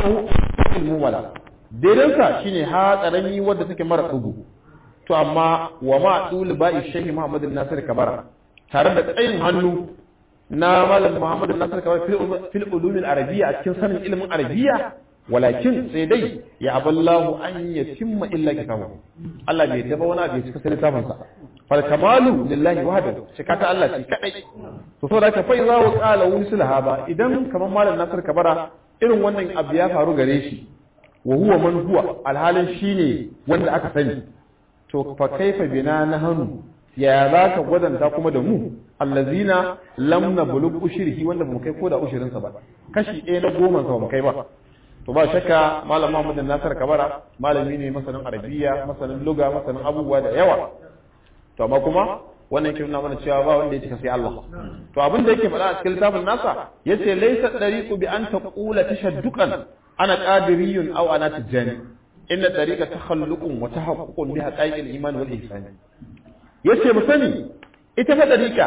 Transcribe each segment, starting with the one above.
ma'anahu ilmu wala daidansa shine ha karami wadda take mara dugu to amma wa ma dul ba'i shehi Muhammad Nasir Kabara tare da tsayin hannu na malam Muhammad Nasir Kabara fil ulum al arabiyya a cikin sanin ilimin arabiyya walakin sai dai ya aballahu an yatimma illa kitabahu Allah bai taba wani abu cikin littafin sa fal kamalu lillahi wahdahu shika ta Allah shi kadai to saboda ka fa iza wa qala wusul haba idan kaman malam Nasir Kabara irin wannan abu ya faru gare shi wa huwa man huwa alhalin shine wanda aka sani to fa kaifa bina nahnu ya za ka gwadanta kuma da mu allazina lam nablugh ushrihi wanda bamu kai ko da ushirin sa ba kashi ɗaya na goma sa bamu kai ba to ba shakka malam Muhammad Nasir Kabara malami ne masanin arabiya masanin luga masanin abubuwa da yawa to amma kuma wannan yake nuna mana cewa ba wanda ya cika sai Allah to abin da yake faɗa a cikin littafin nasa yace laysa dariqu bi an taqula tashadduqan ana qadiriyun aw ana tijani inna dariqa takhalluqun wa tahaqququn bi haqa'iqil iman wal ihsan yace mu sani ita fa dariqa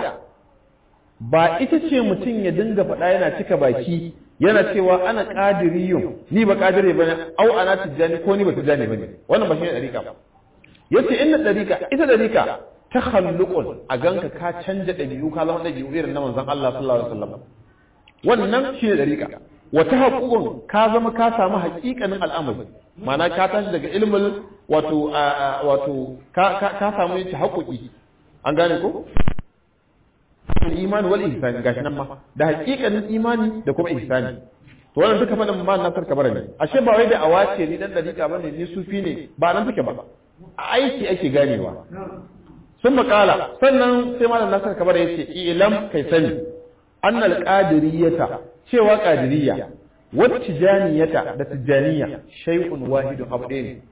ba ita ce mutum ya dinga faɗa yana cika baki yana cewa ana qadiriyun ni ba qadire bane aw ana tijani ko ni ba tijani bane wannan ba shi ne dariqa ba yace inna dariqa ita dariqa takhalluqun a ganka ka canja dabi'u ka zama dabi'u irin na manzon Allah sallallahu alaihi wasallam wannan shi ne dariqa wata haƙuƙun ka zama ka samu haƙiƙanin al'amari ma'ana ka tashi daga ilmin wato wato ka samu yace haƙuƙi an gane ko imani wal ihsani gashi nan ma da haƙiƙanin imani da kuma ihsani to wannan duka faɗin ma na sarka bara ne ashe ba wai da awace ni dan dariƙa bane ni sufi ne ba nan take ba aiki ake ganewa sun makala sannan sai malam nasar kabar ya ce ilam kai sani annal qadiriyata cewa qadiriyya wa tijaniyata da tijaniya shay'un wahidun abu ɗaya ne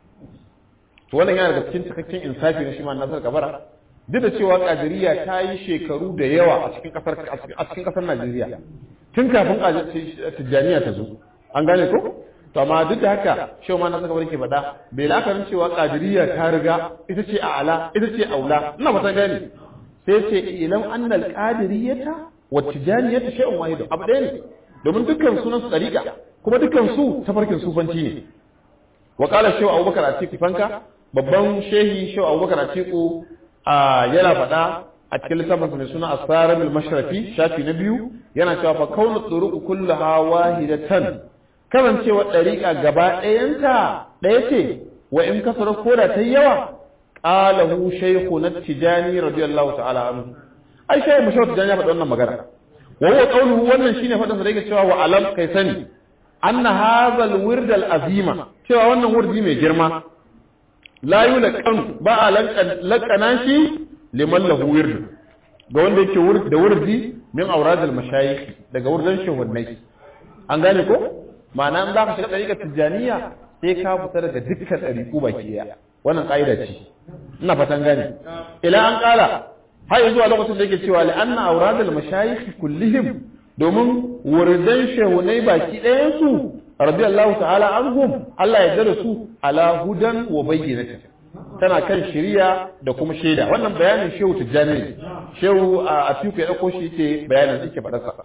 to wannan yana daga cikin cikakken insafi na shi malam nasar kabara duk da cewa qadiriyya ta yi shekaru da yawa a cikin kasar a cikin kasar Najeriya tun kafin tijaniya ta zo an gane ko to amma duk da haka shehu ma na saka barke faɗa bai lakarin cewa qadiriyya ta riga ita ce a'ala ita ce aula ina fata gani sai ce ilam annal qadiriyata wa tijaniyata shay'un wahid abu ɗaya ne domin dukkan sunan su dariqa kuma dukkan su tafarkin sufanci ne wa qala shehu abubakar atiku fanka babban shehi shehu abubakar atiku yana faɗa a cikin littafin mai suna asarabul mashrafi shafi na biyu yana cewa fa kaunu turuq kullaha wahidatan kasancewa ɗariƙa gaba ɗayanta ɗaya ce wa in kasar koda ta yawa ƙalahu shaikhu na tijani radiyallahu ta'ala anhu ai shaikhu mashawar tijani ya faɗi wannan magana wa huwa qawluhu wannan shine faɗin sa da yake cewa wa alam kai sani anna hadha al-wird al-azima cewa wannan wurdi mai girma la yulqan ba a laqana shi liman lahu wird ga wanda yake wurdi da wurdi min awrad al-mashayikh daga wurdan shehunnai an gane ko ma'ana in za ka shiga ɗariƙar tijjaniya sai ka fita daga dukkan ɗariƙu baki ɗaya wannan ƙa'ida ce ina fatan gane ila an ƙara har zuwa lokacin da yake cewa la'anna auradul mashayikh kullihim domin wurdan shehunai baki ɗayan su radiyallahu ta'ala anhum Allah ya jira su ala hudan wa bayyinatin tana kan shiriya da kuma shaida wannan bayanin shehu tijjani ne shehu a atiku ya ɗauko shi yake bayanin yake faɗarsa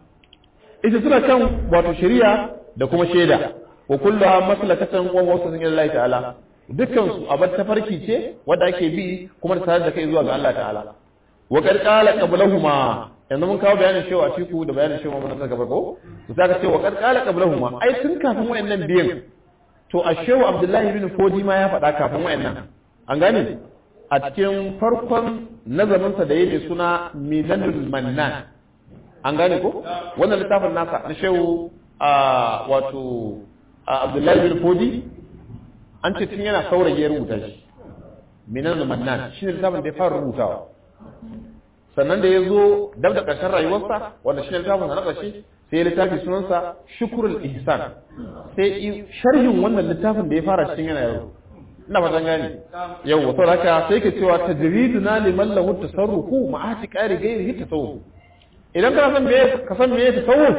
ita suna kan wato shari'a da kuma shaida wa kulluha maslakatan wa wasu ila Allah ta'ala dukkan su abar tafarki ce wanda ake bi kuma da tare da kai zuwa ga Allah ta'ala wa qad qala qablahuma yanzu mun kawo bayanin shewa a ciku da bayanin shewa mun saka farko to saka ce wa qad qala qablahuma ai tun kafin wayannan biyan to a shewa Abdullahi ibn Fodi ma ya faɗa kafin wayannan an gane a cikin farkon nazarinsa da yake suna minanul mannan an gane ko wannan littafin nasa na shehu a wato abdullahi bin fodi an ce tun yana saurayi ya rubuta shi minan mannan shi ne littafin da ya fara rubutawa sannan da ya zo dab da ƙarshen rayuwarsa wanda shi ne littafin na ƙarshe sai ya littafi sunansa shukurul ihsan sai sharhin wannan littafin da ya fara cikin yana yaro ina fatan gane yau wato haka sai ke cewa tajriduna liman lahu tasarrufu ma'ati qari ghairihi tasawuf idan ka san meye ka san meye tasawuf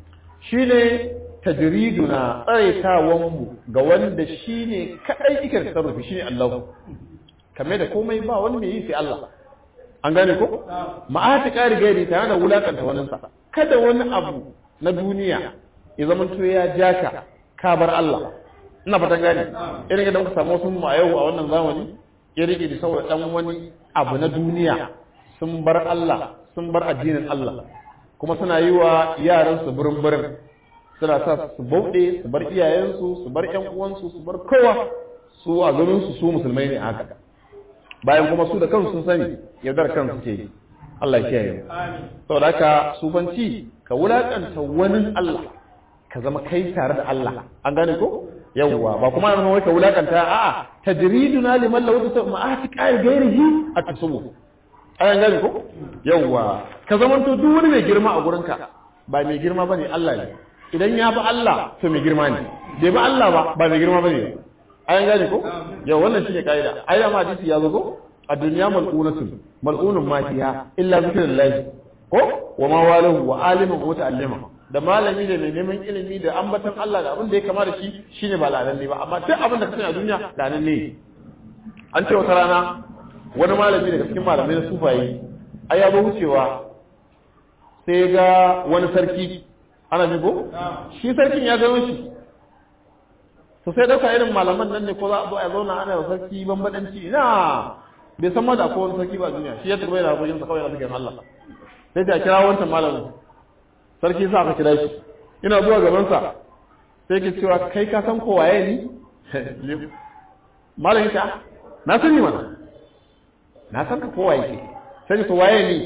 shine tajriduna tsaitawan mu ga wanda shine kadai yake tasarrufi shine Allah kamar da komai ba wani mai yi sai Allah an gane ko ma'ati qari gairi tare da wulakanta wannan sa kada wani abu na duniya ya zama to ya jaka ka bar Allah ina fatan gane irin yadda muka samu wasu mu a yau a wannan zamani ya rike da saboda dan wani abu na duniya sun bar Allah sun bar addinin Allah kuma suna yi wa yaran su burin burin suna sa su bauɗe su bar iyayensu su bar ƴan uwansu su bar kowa su a ganin su su musulmai ne haka bayan kuma su da kansu sun sani yaudar kansu ke Allah ya kiyaye saboda haka sufanci ka wulakanta wani Allah ka zama kai tare da Allah an gane ko yawwa ba kuma yana wai ka wulakanta a'a tajriduna liman law ta ma'ati qai gairihi at-tasawuf an gane ko yawwa ka zamanto duk wani mai girma a gurinka ba mai girma bane Allah ne idan ya bi Allah to mai girma ne bai bi Allah ba ba mai girma bane an gane ko yau wannan shine kaida ai da hadisi ya zo ko a duniya mal'unatun mal'unun ma fiha illa zikrullahi ko wa ma walahu wa alimun wa ta'allima da malami da mai neman ilimi da ambatan Allah da abin da ya kama da shi shine ba lalanne ba amma duk abin da ka sani a duniya lalanne an ce wata rana wani malami daga cikin malamai na sufaye ai ya zo wucewa sai ga wani sarki ana jigo shi sarkin ya gano shi to sai dauka irin malaman nan ne ko za a zo a zauna ana da sarki bambadanci na bai san ma da akwai wani sarki ba a duniya shi ya turbai da gojin sa kawai na cikin Allah sai ta kira wancan malamin sarki sa aka kira shi ina zuwa gaban sa sai ke cewa kai ka san ko waye ni malamin ka na sani mana na san ka ko waye ke sai to waye ni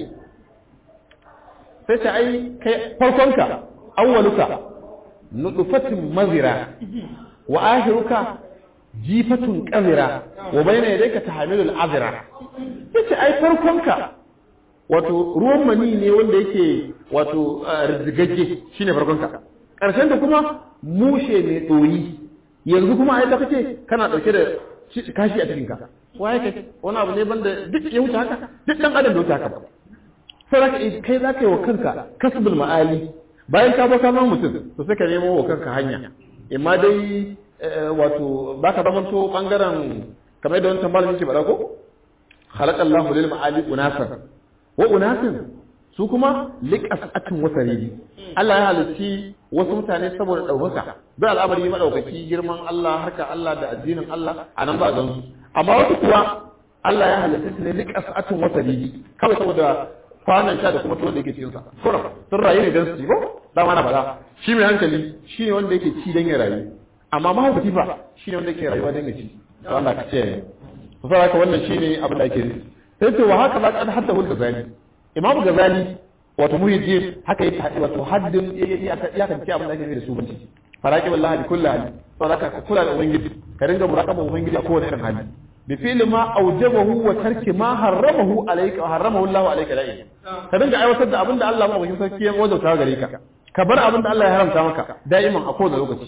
sai ta ai kai farkonka awwaluka nutfatin mazira wa akhiruka jifatun qazira wa bayna yadayka tahmilul azra yace ai farkonka wato ruwan mani ne wanda yake wato rizgagge shine farkonka karshen da kuma mushe mai doyi yanzu kuma ai da kace kana dauke da kashi a cikin ka waye kai wani abu ne banda duk ya wuce haka duk dan adam da wuce haka ba sai kai za ka yi wa kanka kasbul ma'ali bayan ka baka ma mutum to sai ka nemo wa kanka hanya imma dai wato ba ka zamanto bangaren kamar da wancan malamin ke faɗa ko khalaqallahu lil ma'ali unasan wa unasin su kuma liqasatin wasaridi Allah ya halicci wasu mutane saboda ɗaukaka da al'amari madaukaki girman Allah harka Allah da addinin Allah a nan ba gan su amma wasu kuwa Allah ya halitta su ne liqasatin wasaridi kawai saboda kwanan sha da kuma tuwon da yake cikinsa kuram sun rayu ne don su ci ko dama na faɗa shi mai hankali shi ne wanda yake ci don ya rayu amma mahaukaci fa shi ne wanda yake rayuwa don ya ci to Allah ka ce to sai haka wannan shine abin da ake nufi sai ce wa haka ba kad hadda hul gazali imamu gazali wato muhyiddin haka yake wato haddin ya kan ce abin da ake nufi da su banci faraki wallahi kullu hali to haka ka kula da ubangiji ka ringa muraqaba ubangiji a kowane irin hali بفعل ما أوجبه وترك ما حرمه عليك وحرمه الله عليك دائما ka dinga aiwatar da abin da Allah ba bakin sarki ya wajauta gare ka ka bar abin da Allah ya haramta maka da'iman a kowane lokaci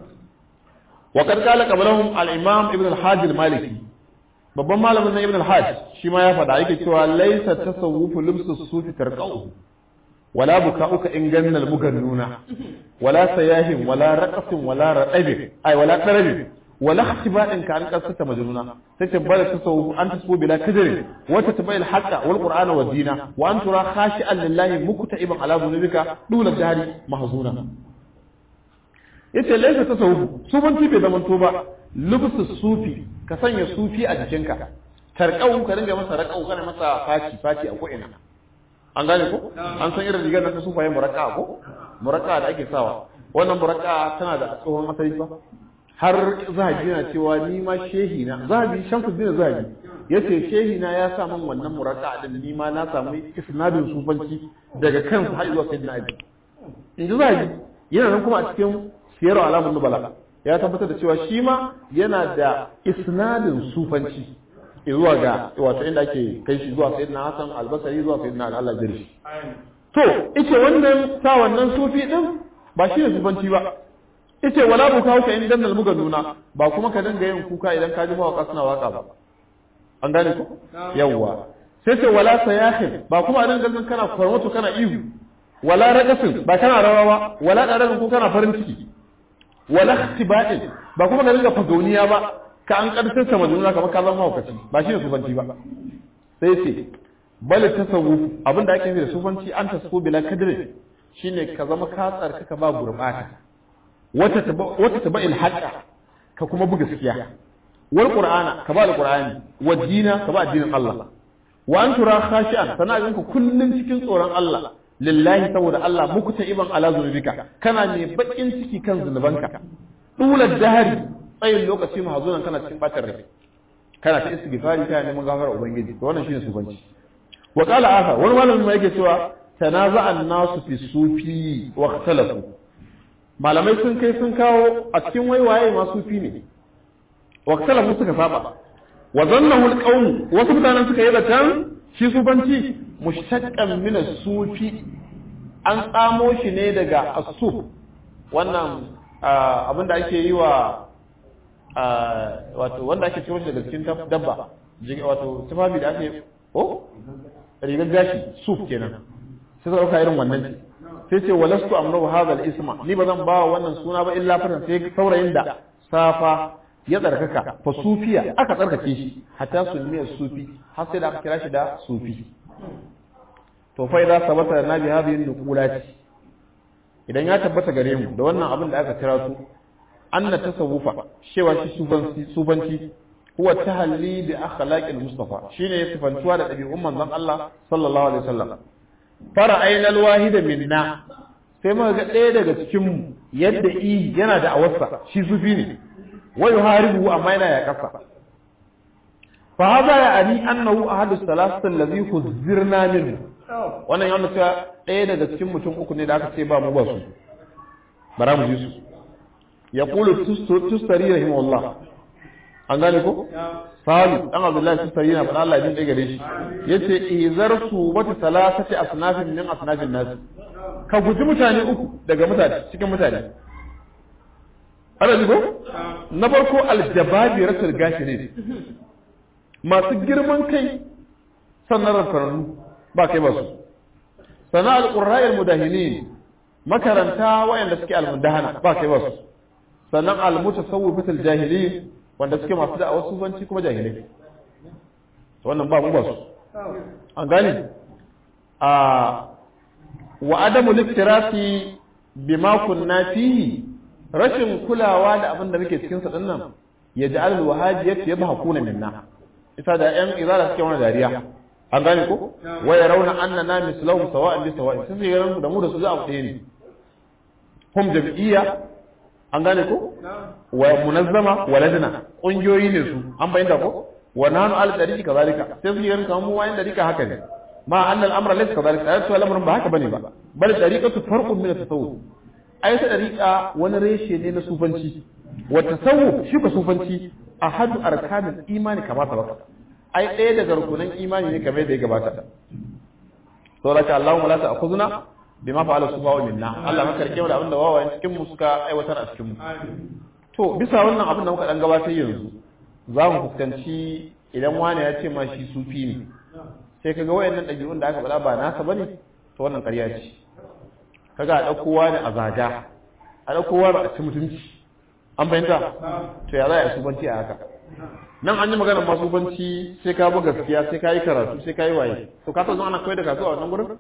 wa qad qala qablahum al-imam ibn al-hajj al-maliki babban malamin nan ibn al-hajj shi ma ya faɗa yake cewa laysa tasawwufu limsu sufi tarqau wala buka'uka in ganna al-mugannuna wala sayahin wala raqasin wala radabi ay wala qarabi ولا اختباء كان قصة مجنونة تتبال تصوف أن تصفو بلا كدر وتتبع الحق والقرآن والدين وأن ترى خاشئا لله مكتئبا على ذنوبك دون الجهل محزونا yace laisa tasawuf sufanci bai zaman to ba lubsu sufi ka sanya sufi a jikinka tarqau ka ringa masa raqau kana masa faci faci a ko'ina an gane ko an san irin rigar nan ta sufaye muraqqa ko muraqqa da ake sawa wannan muraqqa tana da tsohon asali ba har zahabi yana cewa ni ma shehi na zahabi shamsuddin zahabi yace shehi na ya sa min wannan muraka din ni ma na samu isnadin sufanci daga kansa har zuwa sayyidina ali in ji zahabi yana nan kuma a cikin siyar alamun nubala ya tabbatar da cewa shi ma yana da isnadin sufanci zuwa ga wato inda ake kai shi zuwa sayyidina hasan albasari zuwa sayyidina ali Allah jirshi to ita wannan sa wannan sufi din ba shi ne sufanci ba yace wala buka ka in dannal muga nuna ba kuma ka dinga yin kuka idan ka ji mawaka suna waka ba an gane ko yawwa sai ce wala sayahin ba kuma a dinga jin kana kwarmato kana ihu wala raqasin ba kana rawa ba wala dararin ko kana farin ciki wala ihtiba'in ba kuma ka dinga fagauniya ba ka an karshen sa majnuna kamar ka zama mawakaci ba shi ne sufanci ba sai ce bal tasawuf abinda ake nufi da sufanci an tasfu bila kadri shine ka zama ka tsarkaka ba gurbata wata wata taba'il haqqa ka kuma buga gaskiya wal qur'ana ka ba alqur'ani wa dina ka ba addinin Allah wa an tura khashi'an sana ganka kullun cikin tsoron Allah lillahi saboda Allah muku ta iban ala zunubika kana ne bakin ciki kan zunubanka dulal dahari tsayin lokaci mahazunan kana cikin batar rai kana ta istighfari kana neman gafara ubangiji to wannan shine sufanci wa qala akhar wani malamin ma yake cewa tanaza'a an-nasu fi sufi wa ikhtalafu malamai sun kai sun kawo a cikin waiwaye ma sufi ne wa ikhtalafu suka saba wa zannahu al-qawm wasu mutanen suka yi zaton shi sufanci mushtaqqan min as-sufi an tsamo shi ne daga as-suf wannan abinda ake yi wa wato wanda ake ciro shi daga cikin dabba wato tufafi da ake oh rigar gashi suf kenan sai suka dauka irin wannan ce sai ce walastu amru hadha al-isma ni ba zan ba wannan suna ba illa fatan sai saurayin da safa ya tsarkaka fa sufiya aka tsarkake shi hatta sunniyar sufi har sai da aka kira shi da sufi to fa idan sabata na bi hadhihi nuqulati idan ya tabbata gare mu da wannan abin da aka kira su anna tasawufa cewa shi sufanci sufanci huwa tahalli bi akhlaqil mustafa shine sifantuwa da dabi'un manzon Allah sallallahu alaihi wasallam fara ainal wahida minna sai muka ga ɗaya daga cikin mu yadda i yana da awarsa shi sufi ne wa yuharibu amma yana ya kasa fa hada ya ani annahu ahadus salasati allazi huzirna minhu wannan yana cewa ɗaya daga cikin mutum uku ne da aka ce ba mu ba su bara mu ji su yaqulu tustari rahimahullah an gane ko salu dan abdullahi tustari na faɗa Allah ya jin gare shi yace izar su wata salasati asnafin min asnafin nas ka guji mutane uku daga mutane cikin mutane ana ji ko na farko aljababiratul gashirin masu girman kai sannan rafaranu ba kai ba su sana alqurra'il mudahinin makaranta wayanda suke almudahana ba kai ba su sannan almutasawwifatul jahilin wanda suke masu da wasu banci kuma jahilai wannan ba mu ba su an gane a wa adamu liktirasi bima kunna fihi rashin kulawa da abin da muke cikin sa dinnan ya ja'al alwahajiyat yadhakuna minna isa da yan izara suke wani dariya an gane ko wa yarawna annana mislahum sawa'an bi sawa'in sai yaran da mu da su za a ɗaya ne hum jam'iyya an gane ko wa munazzama wa ladna kungiyoyi ne su an bayyana ko wa nanu al tariqi kazalika sai su yaran kamar mu wayan tariqa haka ne ma anna al amra laysa kazalika ayatu al ba haka bane ba bal tariqatu farqun min at-tasawuf ai ta tariqa wani reshe ne na sufanci wa tasawuf shi ka sufanci ahadu arkanul imani kama sabaka ai ɗaya daga rukunan imani ne kamar da ya gabata to laka Allahumma la ta'khuzna bima fa'ala sufahu minna Allah maka rike da abinda wawayen cikin mu suka aiwatar a cikin mu to bisa wannan abin da muka dan gabatar yanzu za mu fuskanci idan wani ya ce ma shi sufi ne sai kaga wayannan dabi'un da aka faɗa ba nasa bane to wannan ƙarya ce kaga a dauko wani a zaga a dauko wani a ci mutunci an fahimta to ya za a yi subanci a haka nan an yi magana masu banci sai ka bi gaskiya sai ka yi karatu sai ka yi waye to ka san ana koyar da karatu a wannan gurin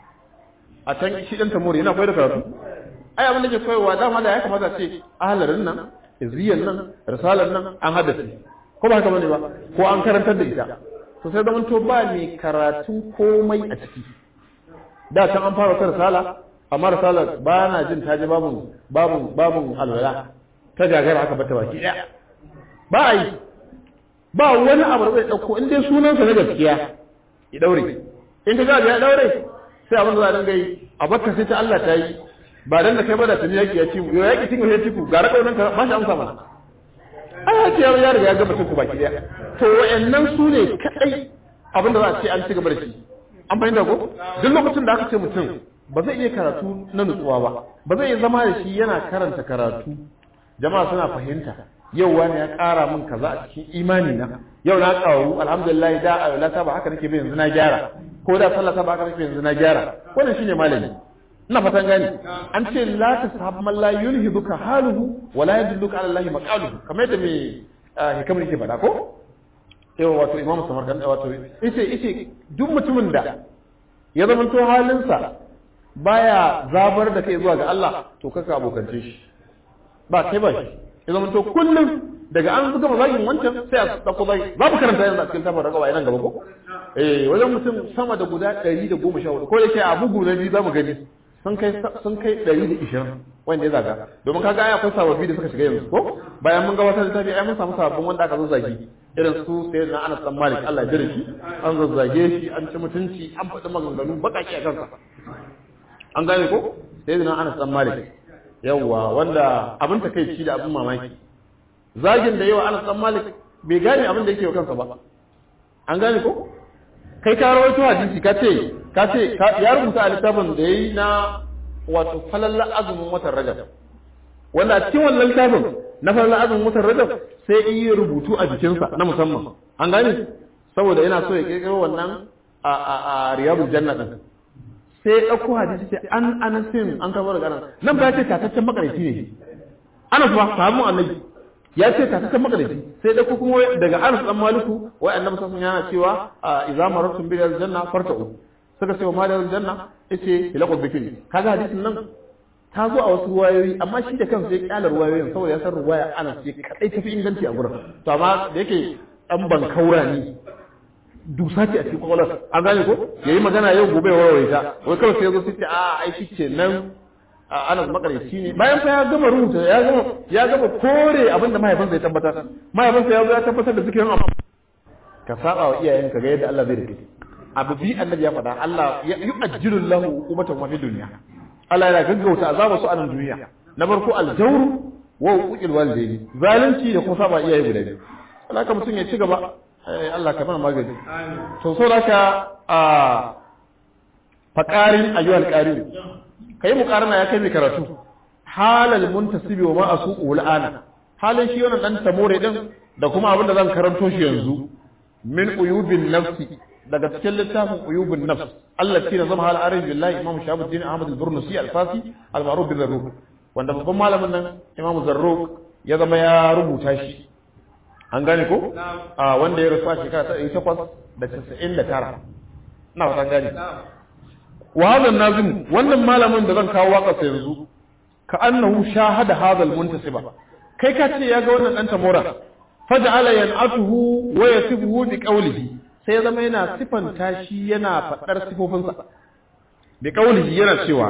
a can shi dan tamuri yana koyar da karatu ai abin da ke koyarwa dama da ya kamata ce ahalarin nan izriyan nan risalar nan an haddace ko ba haka bane ba ko an karantar da ita to sai zaman to ba mai karatun komai a ciki da can an fara wata risala amma risalar ba na jin ta ji babun babun babun alwala ta gagara aka bata baki daya ba a yi ba wani abu da zai ɗauko in dai sunansa na gaskiya ya daure in ka gaji ya daure sai abin da za a dinga yi a bakka sai ta Allah ta yi ba dan da kai ba da tuni yaki ya ci mu yaki cin ya ci ku gara kaunan ka ba shi amsa mana ai ya ce ya riga ya gama cin ku baki daya to wayannan su ne kadai abin da za a ce an ci gaba da shi an fahimta ko duk lokacin da aka ce mutum ba zai iya karatu na nutsuwa ba ba zai iya zama da shi yana karanta karatu jama'a suna fahimta yau wani ya ƙara min kaza a cikin imani na yau na ƙaru alhamdulillah da a ta ba haka nake ba yanzu na gyara ko da sallah ta ba haka nake yanzu na gyara wannan shine malami ina fatan gani an ce la tasahab man la yulhibuka haluhu wa la yadulluka ala allahi maqaluhu kamar yadda me hikamar yake faɗa ko yau wato imamu samarkand wato yace yace duk mutumin da ya zama to halinsa baya zabar da kai zuwa ga Allah to kaka abokance shi ba kai ba shi ya zama to kullum daga an gama zagin wancan sai a dauko zagi za mu karanta yanzu a cikin tabar ragawa nan gaba ko eh wajen mutum sama da guda 114 ko yake a bugu na biyu za mu gani sun kai sun kai 120 wanda ya zaga domin kaga ai akwai sababbi da suka shiga yanzu ko bayan mun ga wata littafi ai mun samu sababbin wanda aka zazzage irin su sai na Anas dan Malik Allah ya jira shi an zazzage shi an ci mutunci an faɗi maganganu bakaki a kansa an gane ko sai na Anas dan Malik yawa wanda abin takeici da abin mamaki zagin da yawa Anas dan Malik bai gane abin da yake wa kansa ba an gane ko kai ka rawaito hadisi ka ce ka ce ya rubuta a littafin da yayi na wato falalla azumin watan Rajab wanda a cikin wannan littafin na falalla azumin watan Rajab sai yi rubutu a jikinsa na musamman an gane saboda yana so ya kirkiro wannan a a a riyadul janna din sai ya dauko hadisi ce an anasin an kawo daga nan nan ba ya ce tataccen makarici ne Anas ba sahabban annabi ya ce tataccen makarici sai dauko kuma daga Anas dan Maliku wai annabi sallallahu alaihi yana cewa idza marartum bil janna farta'u suka ce wa madar janna yace ilaqu bikri kaga hadisin nan ta zo a wasu ruwayoyi amma shi da kansa ya kyala ruwayoyin saboda ya san ruwaya ana ce kadai tafi inganci a gurin to amma da yake dan ban kaura ni dusa ce a cikin kwakwalwar an gane ko yayi magana yau gobe warware ta wai kawai sai ya zo sai ce a ai shi ce nan ana makarici ne bayan fa ya gama rubuta ya gama ya gama kore abin da mahaifinsa ya tabbatar mahaifinsa ya zo ya tabbatar da zikirin amma ka saba wa iyayenka ga yadda Allah zai rike abu bi annabi ya faɗa Allah ya yu'ajjilu lahu uqubatan wa fid dunya Allah yana gaggauta azaba su a nan duniya na farko aljawru wa uqil walidayni zalunci da kuma saba iyaye guda biyu haka mutum ya ci gaba Allah ka mana magani to so haka a faqarin ayyuhal qarin kai muqarana ya kai mai karatu halal muntasibi wa ma asuqu al'ana halin shi wannan dan tamore din da kuma abin da zan karanto shi yanzu min uyubin nafsi daga cikin littafin uyubun nafs Allah tina zama hal arif billahi imam shahabuddin ahmad al-burnusi al-fasi al-ma'ruf bil zarruq wanda babban malamin nan imam zarruq ya zama ya rubuta shi an gane ko a wanda ya rufa shekara ta 899 ina fatan gane wa hadha nazim wannan malamin da zan kawo waka sa yanzu ka annahu shahada hadha al-muntasiba kai ka ce ya ga wannan dan tamora faj'ala yan'atuhu wa yasibuhu bi qawlihi sai ya zama yana sifanta shi yana faɗar sifofinsa bi kaulihi yana cewa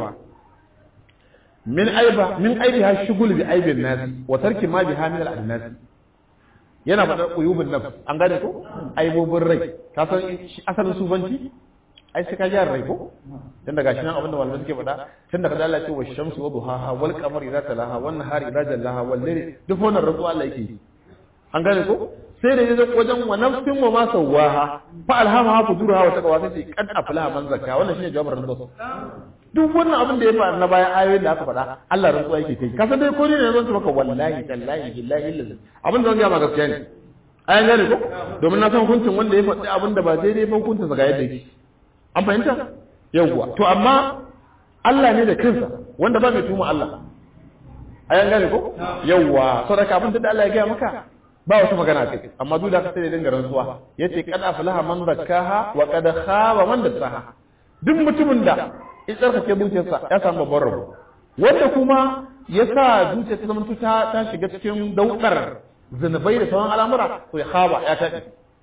min aiba min aibi ha shugul bi aibin nasi wa tarki ma bi hamil al nasi yana faɗar uyubun nafs an gane ko aibobin rai ka san asalin sufanci ai sai ka ji rai ko dan daga shi nan abinda malamai suke faɗa tun daga Allah ce wa shamsu wa duhaha wal qamari idza talaha wan nahari idza jallaha wal layli duk wannan rantsuwa Allah yake an gane ko sai da yazo wajen wa nafsin wa ma sawaha fa alhamaha fujuraha wa taqwa sai kad aflaha man zakka wannan shine jawabin rantsuwa duk wannan abin da ya faru na bayan ayoyin da aka faɗa Allah rantsuwa yake kai ka san dai ko ne ne zan maka wallahi tallahi billahi lillahi abin da zan ga ma gaskiya ne ayan gane ko domin na san hukuncin wanda ya faɗi abin da ba daidai ba hukuncin sa ga yadda yake an fahimta yawwa to amma Allah ne da kansa wanda ba mai tuma Allah ayan gane ko yawwa saboda abin da Allah ya gaya maka ba wata magana kai amma duk da ka sai da dinga rantsuwa yace kad aflaha man zakkaha wa kad khaba man dassaha duk mutumin da ya tsarkake zuciyarsa ya samu babban rabo wanda kuma ya sa zuciyarsa zama ta ta shiga cikin daudar zunubai da sauran al'amura to ya khaba ya tafi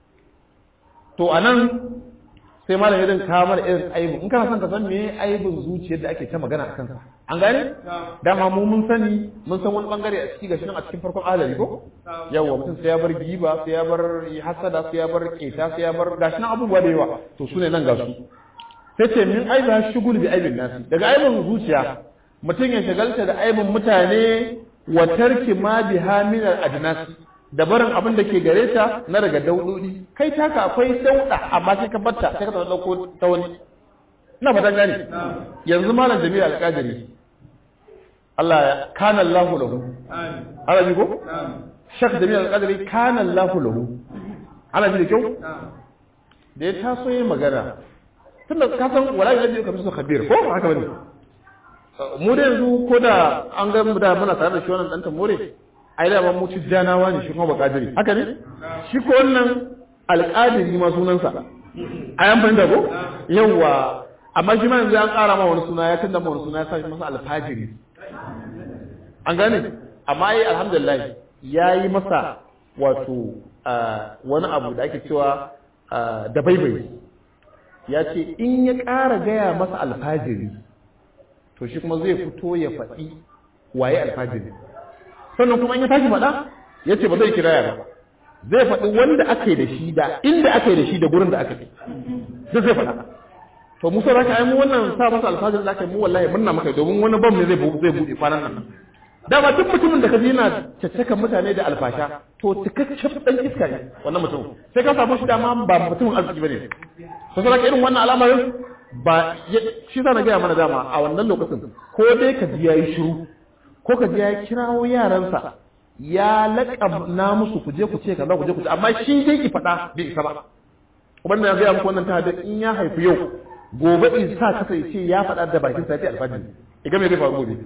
to anan sai malam irin ka mana irin aibu in kana son ka san me aibin zuciyar da ake ta magana a kansa an gane dama mu mun sani mun san wani bangare a ciki gashi nan a cikin farkon ahalari ko yawa mutum sai ya bar giba sai ya bar hasada sai ya bar keta sai ya bar gashi nan abubuwa da yawa to su ne nan ga su sai ce min aibi ha shugul bi aibin nasi daga aibin zuciya mutum ya shagalta da aibin mutane wa tarki ma biha min al adnasi da barin abin da ke gare ta na daga daudodi kai taka akwai dauda amma sai ka batta sai ka taɓa dauko ta wani ina fatan gani yanzu malam jami'a alƙadiri Allah ya kana Allahu lahu ana ji ko shak jami'a alƙadiri kana Allahu lahu ana ji da kyau da ya taso yin magana tunda ka san wala ya ji kamar su khabir ko haka bane mu da yanzu ko da an ga mu da muna tare da shi wannan dan tamore ai da mu tijjanawa ne shi kuma bakadiri haka ne shi ko wannan alƙadiri ma sunansa ai an fahimta ko yawa amma shi ma yanzu an ƙara ma wani suna ya tunda ma wani suna ya sa shi masa alfajiri an gane amma yi alhamdulillah ya yi masa wato wani abu da ake cewa da baibai ya ce in ya ƙara gaya masa alfajiri to shi kuma zai fito ya faɗi waye alfajiri sannan kuma in ya tashi faɗa ya ce ba zai kiraya ba zai faɗi wanda aka yi da shi da inda aka yi da shi da gurin da aka yi zai zai faɗa to musa za ka yi mu wannan sa masa alfajiri da aka yi mu wallahi murna maka domin wani bam ne zai buɗe kwanan nan dama duk mutumin da ka ji yana caccakan mutane da alfasha to cikakken dan iska ne wannan mutum sai ka samu shi dama ba mutumin arziki bane to sai irin wannan al'amarin ba shi sa na gaya mana dama a wannan lokacin ko dai ka ji yayi shiru ko ka ji ya kirawo yaransa ya laƙa na musu ku je ku ce kaza ku je ku ce amma shi dai ki faɗa bai isa ba ubanda ya gaya muku wannan ta da in ya haifi yau gobe in sa kasa ya ce ya faɗa da bakin sa ya alfajiri iga me zai faru gobe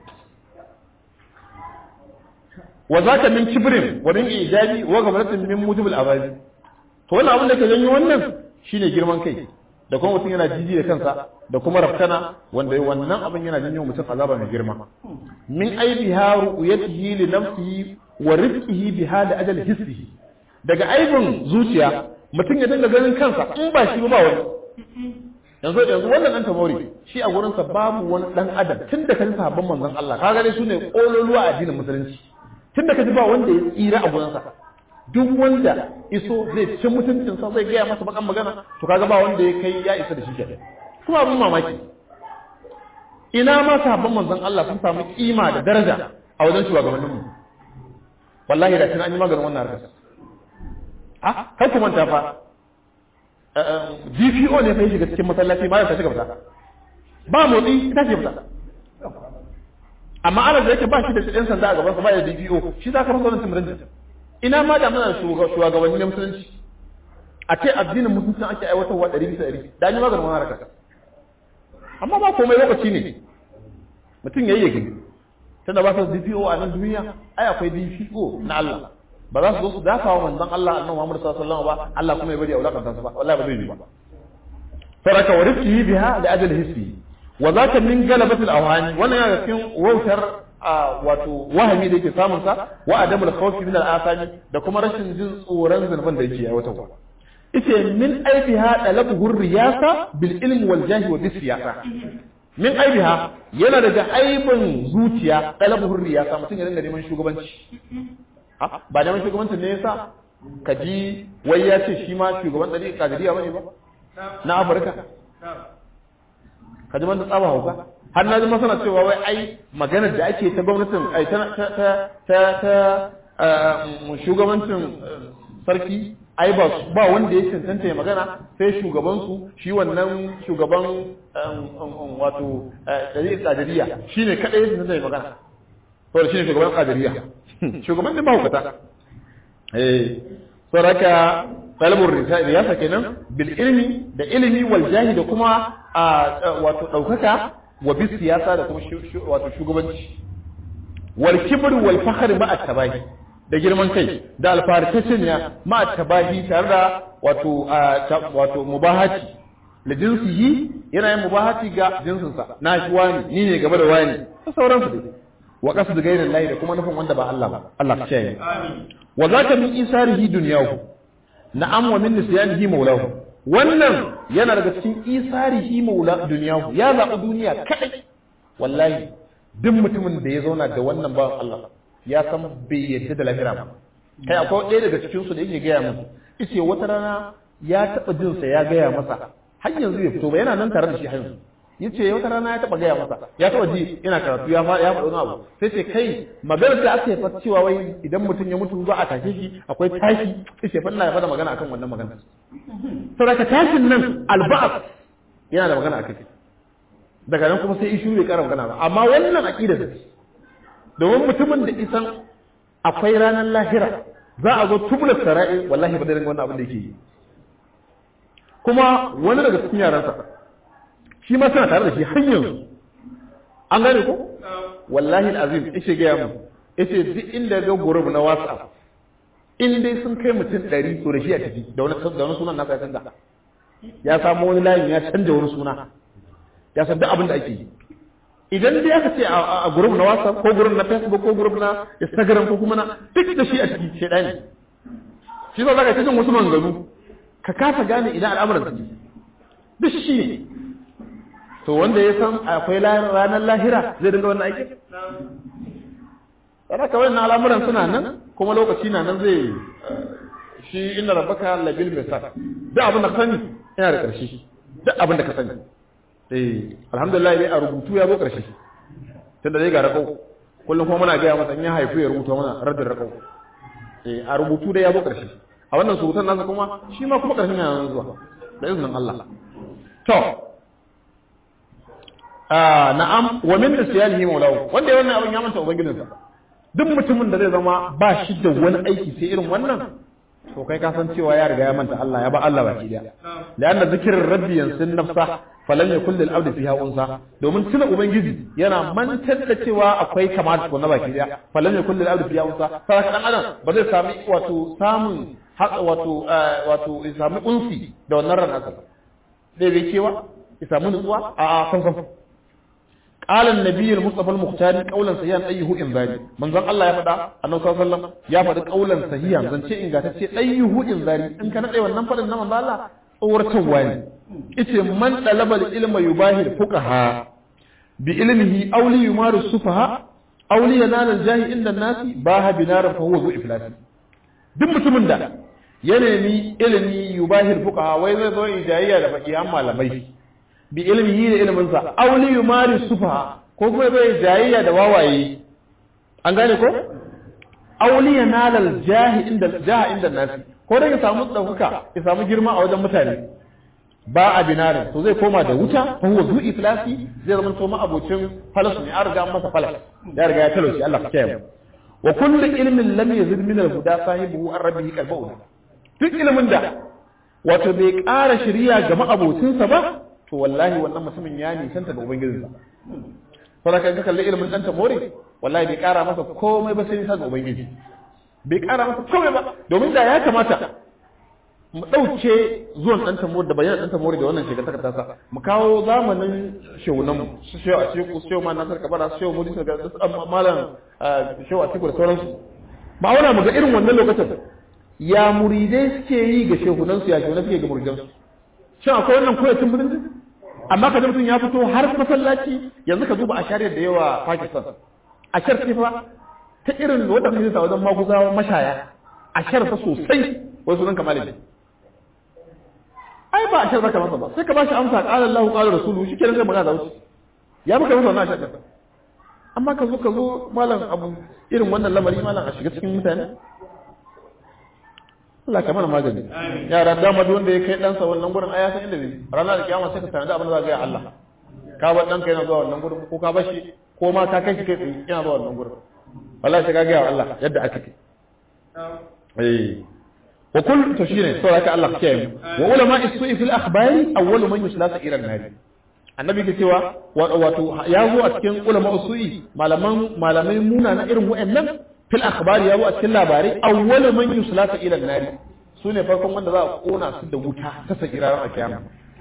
wa zaka min kibrin wa min ijabi wa gabratin min mujibul abazi to wannan abin da ke janyo wannan shine girman kai da kuma mutum yana jiji da kansa da kuma raftana wanda wannan abin yana janyo mutum azaba mai girma min aibiha ru'yatihi li nafsihi wa rizqihi biha da ajal hissihi daga aibin zuciya mutum ya dinga ganin kansa in ba shi ba wani yanzu yanzu wannan dan tamori shi a gurin sa babu wani dan adam tun da kan sahabban manzon Allah kaga dai sune kololuwa a addinin musulunci tun da kaji ba wanda ya tsira a gurin sa duk wanda iso zai ci mutuncin sa zai gaya masa bakan magana to kaga ba wanda ya kai ya isa da shi kenan kuma abin mamaki ina ma sahabban manzon Allah sun samu kima da daraja a wajen shugabanninmu wallahi da tun an yi maganin wannan harkar ah kai ku manta fa DPO ne fa shiga cikin masallaci ba ya ta shiga fita ba motsi ta shiga fita amma ana da yake ba shi da ɗan sanda a gaban sa ba ya DPO shi za ka masa wannan timirin ina ma da muna shugabanni na musulunci a ce addinin musulunci ake aiwatarwa ɗari bisa ɗari da an yi maganin wannan harkar amma ba komai lokaci ne mutum ya yi yake tunda ba su DPO a nan duniya ai akwai DPO na Allah ba za su zo su dafa wa manzon Allah annabi Muhammad sallallahu alaihi wasallam ba Allah kuma ya bari a wulakanta su ba wallahi ba zai yi ba faraka wa rizqihi biha da ajal hisbi wa zaka min galabatil awhani wannan yana cikin wautar wato wahami da yake samun sa wa adamul khawfi min al-asani da kuma rashin jin tsoron zunuban da yake aiwatarwa ite min aibiha dalabuhu riyasa bil ilmi wal jahi wa bis siyasa min aibiha yana daga aibin zuciya dalabuhu riyasa mutum ya dinga neman shugabanci ba neman shugabancin ne yasa ka ji wai ya ce shi ma shugaban ɗari kadiriya bane ba na afirka ka ji da tsaba hauka har na ji masana cewa wai ai maganar da ake ta gwamnatin ai ta ta ta ta shugabancin sarki ai ba ba wanda ya cancanta ya magana sai shugaban su shi wannan shugaban wato ɗari kadiriya shine kadai ya cancanta ya magana to shine shugaban kadiriya shugaban din mahaukata eh saraka talabur riyasa kenan bil ilmi da ilmi wal jahi da kuma wato daukaka wa bis siyasa da kuma wato shugabanci wal kibr wal fakhr ma at-tabahi da girman kai da alfarkacin ya ma at-tabahi tare da wato wato mubahati da jinsihi yana yin mubahati ga jinsinsa na shi wani ni ne gaba da wani da sauransu dai wa qasd ghayri Allah da kuma nufin wanda ba Allah ba Allah ka shaye wa zaka min isarihi dunyahu na'am wa min nisyanihi maulahu wannan yana daga cikin isarihi maula dunyahu ya zaɓi duniya kadai wallahi duk mutumin da ya zauna da wannan bawan Allah ya san bai yadda da lahira ba kai akwai ɗaya daga cikin su da yake gaya musu yace wata rana ya taɓa jinsa ya gaya masa har yanzu bai fito ba yana nan tare da shi har yanzu yace wata rana ya taba gaya masa ya taba ji yana karatu ya fa ya faɗi wani abu sai ce kai maganar da aka yi cewa wai idan mutum ya mutu za a tashe shi akwai tashi sai fa ina faɗa magana akan wannan magana saboda tashin nan alba'at yana da magana akai daga nan kuma sai ishu bai kara magana ba amma wannan aqida da domin mutumin da isan akwai ranar lahira za a zo tubula sara'i wallahi ba da ringa wannan abin da yake yi kuma wani daga cikin yaransa shi ma suna tare da shi har yanzu an gane ko wallahi alazim yace ga mu yace duk inda ga group na WhatsApp in dai sun kai mutum 100 to da shi a tafi da wani da wani sunan nasa ya canza ya samu wani layin ya canja wani suna ya san duk abin da ake yi idan dai aka ce a group na WhatsApp ko group na Facebook ko group na Instagram ko kuma na duk da shi a ciki shedani shi ba za ka jin wasu manganu ka kasa gane idan al'amuran su duk shi ne to wanda ya san akwai ranar lahira zai dinga wannan aikin yana kawai na al'amuran suna nan kuma lokaci na nan zai shi inda rabbaka labil misal duk abin da ka sani yana da ƙarshe duk abin da ka sani eh alhamdulillah dai a rubutu ya zo ƙarshe tunda dai ga rakau kullum kuma muna gaya masa in ya haifu ya rubuta mana raddin rakau eh a rubutu dai ya zo ƙarshe a wannan surutan nasa kuma shi ma kuma ƙarshen yana zuwa da izinin Allah to ah na'am wa min nisyanihi maulahu wanda ya wannan abin ya manta ubangijinsa duk mutumin da zai zama ba shi da wani aiki sai irin wannan to kai ka san cewa ya riga ya manta Allah ya ba Allah baki daya la'anna zikrin rabbi yansin nafsa falan yakul lil abdi fiha unsa domin tuna ubangiji yana mantar da cewa akwai kamata ko na baki daya falan yakul lil abdi fiha unsa sai dan adam ba zai sami wato samun wato wato ya sami unsi da wannan ran nasa sai bai cewa ya samu nutsuwa a a san san قال النبي المصطفى المختار قولا صحيحا ايه انذاري منزon Allah ya faɗa annabi sallallahu alaihi wasallam ya faɗi qaulan sahihan zance ingantacce ayyuhu inzari in ka nade wannan faɗin na manzo Allah tsawartarwa ne yace man talaba ilma yubahir fuqaha bi ilmihi aw li yumaru sufaha aw li yanal al jahi inda nasi baha binar fa huwa zu iflas duk mutumin da ya nemi ilmi yubahir fuqaha wai zai zo ijayya da faqihan malamai bi ilmihi da ilminsa auli yumari sufa ko kuma bai jayayya da wawaye an gane ko auli yanalal jahi inda jaha inda nasi ko da ya samu dauka ya samu girma a wajen mutane ba a binarin to zai koma da wuta fa huwa zu iflasi zai zama to abocin falas ne an riga masa falas ya riga ya talauci Allah ka kiyaye wa kullu ilmin lam yazid min al-huda sahibihi an rabbihi qalbuhu duk ilmin da wato bai ƙara shari'a ga ma'abocinsa ba to wallahi wannan mutumin ya nisanta da ubangijinsa saboda kan ka kalli ilimin dan tamore wallahi bai kara masa komai ba sai nisa ga ubangiji bai kara masa komai ba domin da ya kamata mu dauke zuwan dan tamore da bayanan dan tamore da wannan shekara ta sa mu kawo zamanin shewunan mu su shewa a cikin shewa ma nasar kabara su shewa mudi ga malam shewa a cikin da sauransu ba wani mu ga irin wannan lokacin ya muridai suke yi ga shehunansu ya shehunan suke ga muridansu shin akwai wannan koyacin musulunci amma ka mutum ya fito har masallaci yanzu ka duba a shari'ar da yawa Pakistan a shar fa ta irin wanda muke sa wajen maguzawa mashaya a shar fa sosai wai sunan kamar ne ai ba a shar zaka masa ba sai ka bashi amsa qala Allahu qala rasuluhu shikenan sai magana da wuce ya maka masa wannan shakka amma ka zo ka zo malam abu irin wannan lamari malam a shiga cikin mutane Allah ka mana magani yara dama duk wanda ya kai ɗansa wannan gurin aya san inda zai ranar da kiyama sai ka tanadi abin da za ka ga Allah ka bar ɗanka yana zuwa wannan gurin ko ka bar shi ko ma ka kai shi kai tsaye yana zuwa wannan gurin wallahi sai ka ga Allah yadda aka kai eh wa kull to shine sai haka Allah ke yi wa ulama isu'i fil akhbari awwalu man yuslasa ila an-nar annabi ke cewa wato ya zo a cikin ulama usu'i malaman malamai muna na irin wa'annan fil akhbari ya zo a cikin labarai awwalu man yuslasa ila an-nar sune farkon wanda za a kona su da wuta ta sakira a kiyama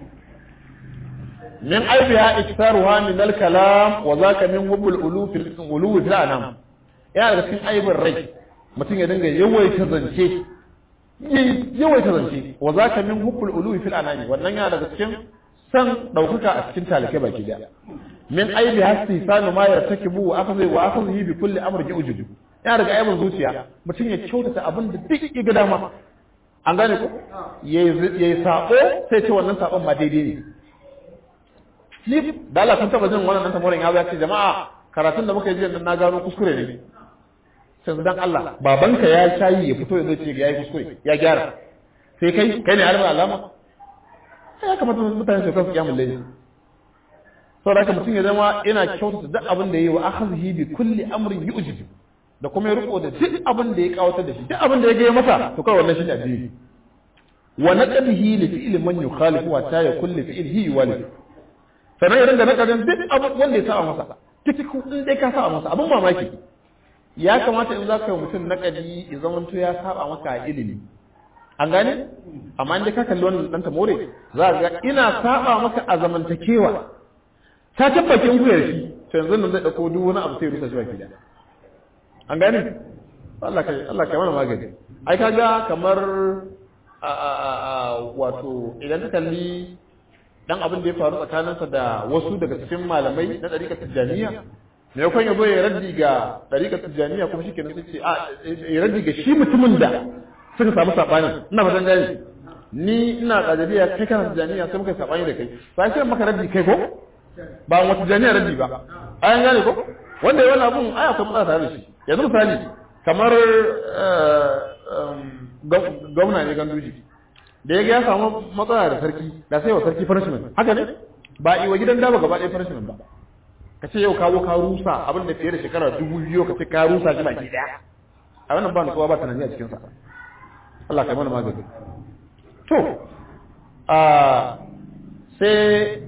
min aibiha iktaruha min al-kalam wa zaka min hubbul uluf fil uluf fil anam yana da cikin aibin rai mutum ya dinga yawaita zance yawaita zance wa zaka min hubbul uluf fil anam wannan yana daga cikin san daukaka a cikin talake baki daya min aibi hasti sanu ma yartakibu wa akhzi wa akhzi bi kulli amri ujubu yana daga aibin zuciya mutum ya kyautata abin da duk ya ga dama an gane ko yayi sako sai ce wannan sakon ma daidai ne ni da Allah kun taba jin wannan nan tamorin ya ce jama'a karatun da muka yi jiya na gano kuskure ne sai dan Allah babanka ya shayi ya fito ya zo ce ya yi kuskure ya gyara sai kai kai ne alimin alama sai ya kamata mutane su kansu kyamun laifi sau da mutum ya zama yana kyautata duk abin da ya yi wa akhadhihi bi kulli amrin yu'jib da kuma ya riko da duk abin da ya kawatar da shi duk abin da ya gaya masa to kawai wannan shine addini wa naqdihi li fi'li man yukhalifu wa ta yakul li fi'lihi walid sannan ya dinga nakadin duk abin wanda ya saba masa duk in dai ka saba masa abin mamaki ya kamata in za ka yi mutum nakadi ya zamanto ya saba maka a ilimi an gane amma inda ka kalli wannan dan tamore za ga ina saba maka a zamantakewa ta tabbakin ku shi to yanzu nan zai dauko duk wani abu sai rusa shi baki da an gane Allah kai Allah kai mana magani ai kaga kamar a a a wato idan ka kalli dan abin da ya faru tsakaninsa da wasu daga cikin malamai na ɗariƙar tijjaniya me yakon ya zo ya raddi ga ɗariƙar tijjaniya kuma shi kenan sai a ya raddi ga shi mutumin da suka samu saɓani ina fatan gani ni ina ƙadariya kai kana tijjaniya sai muka saɓani da kai sai sai maka raddi kai ko ba wata tijjaniya raddi ba ayan gane ko wanda ya wani abun ai akwai matsala tare da shi yanzu misali kamar gwamna ne ganduji da ya ga ya samu matsala da sarki da sai wa sarki punishment haka ne ba iwa gidan daba gaba ɗaya punishment ba ka ce yau kawo ka rusa abin da fiye da shekara dubu biyu ka ce ka rusa shi baki ɗaya a wannan ba nutsuwa ba tunani a cikinsa Allah kai mana magani to a sai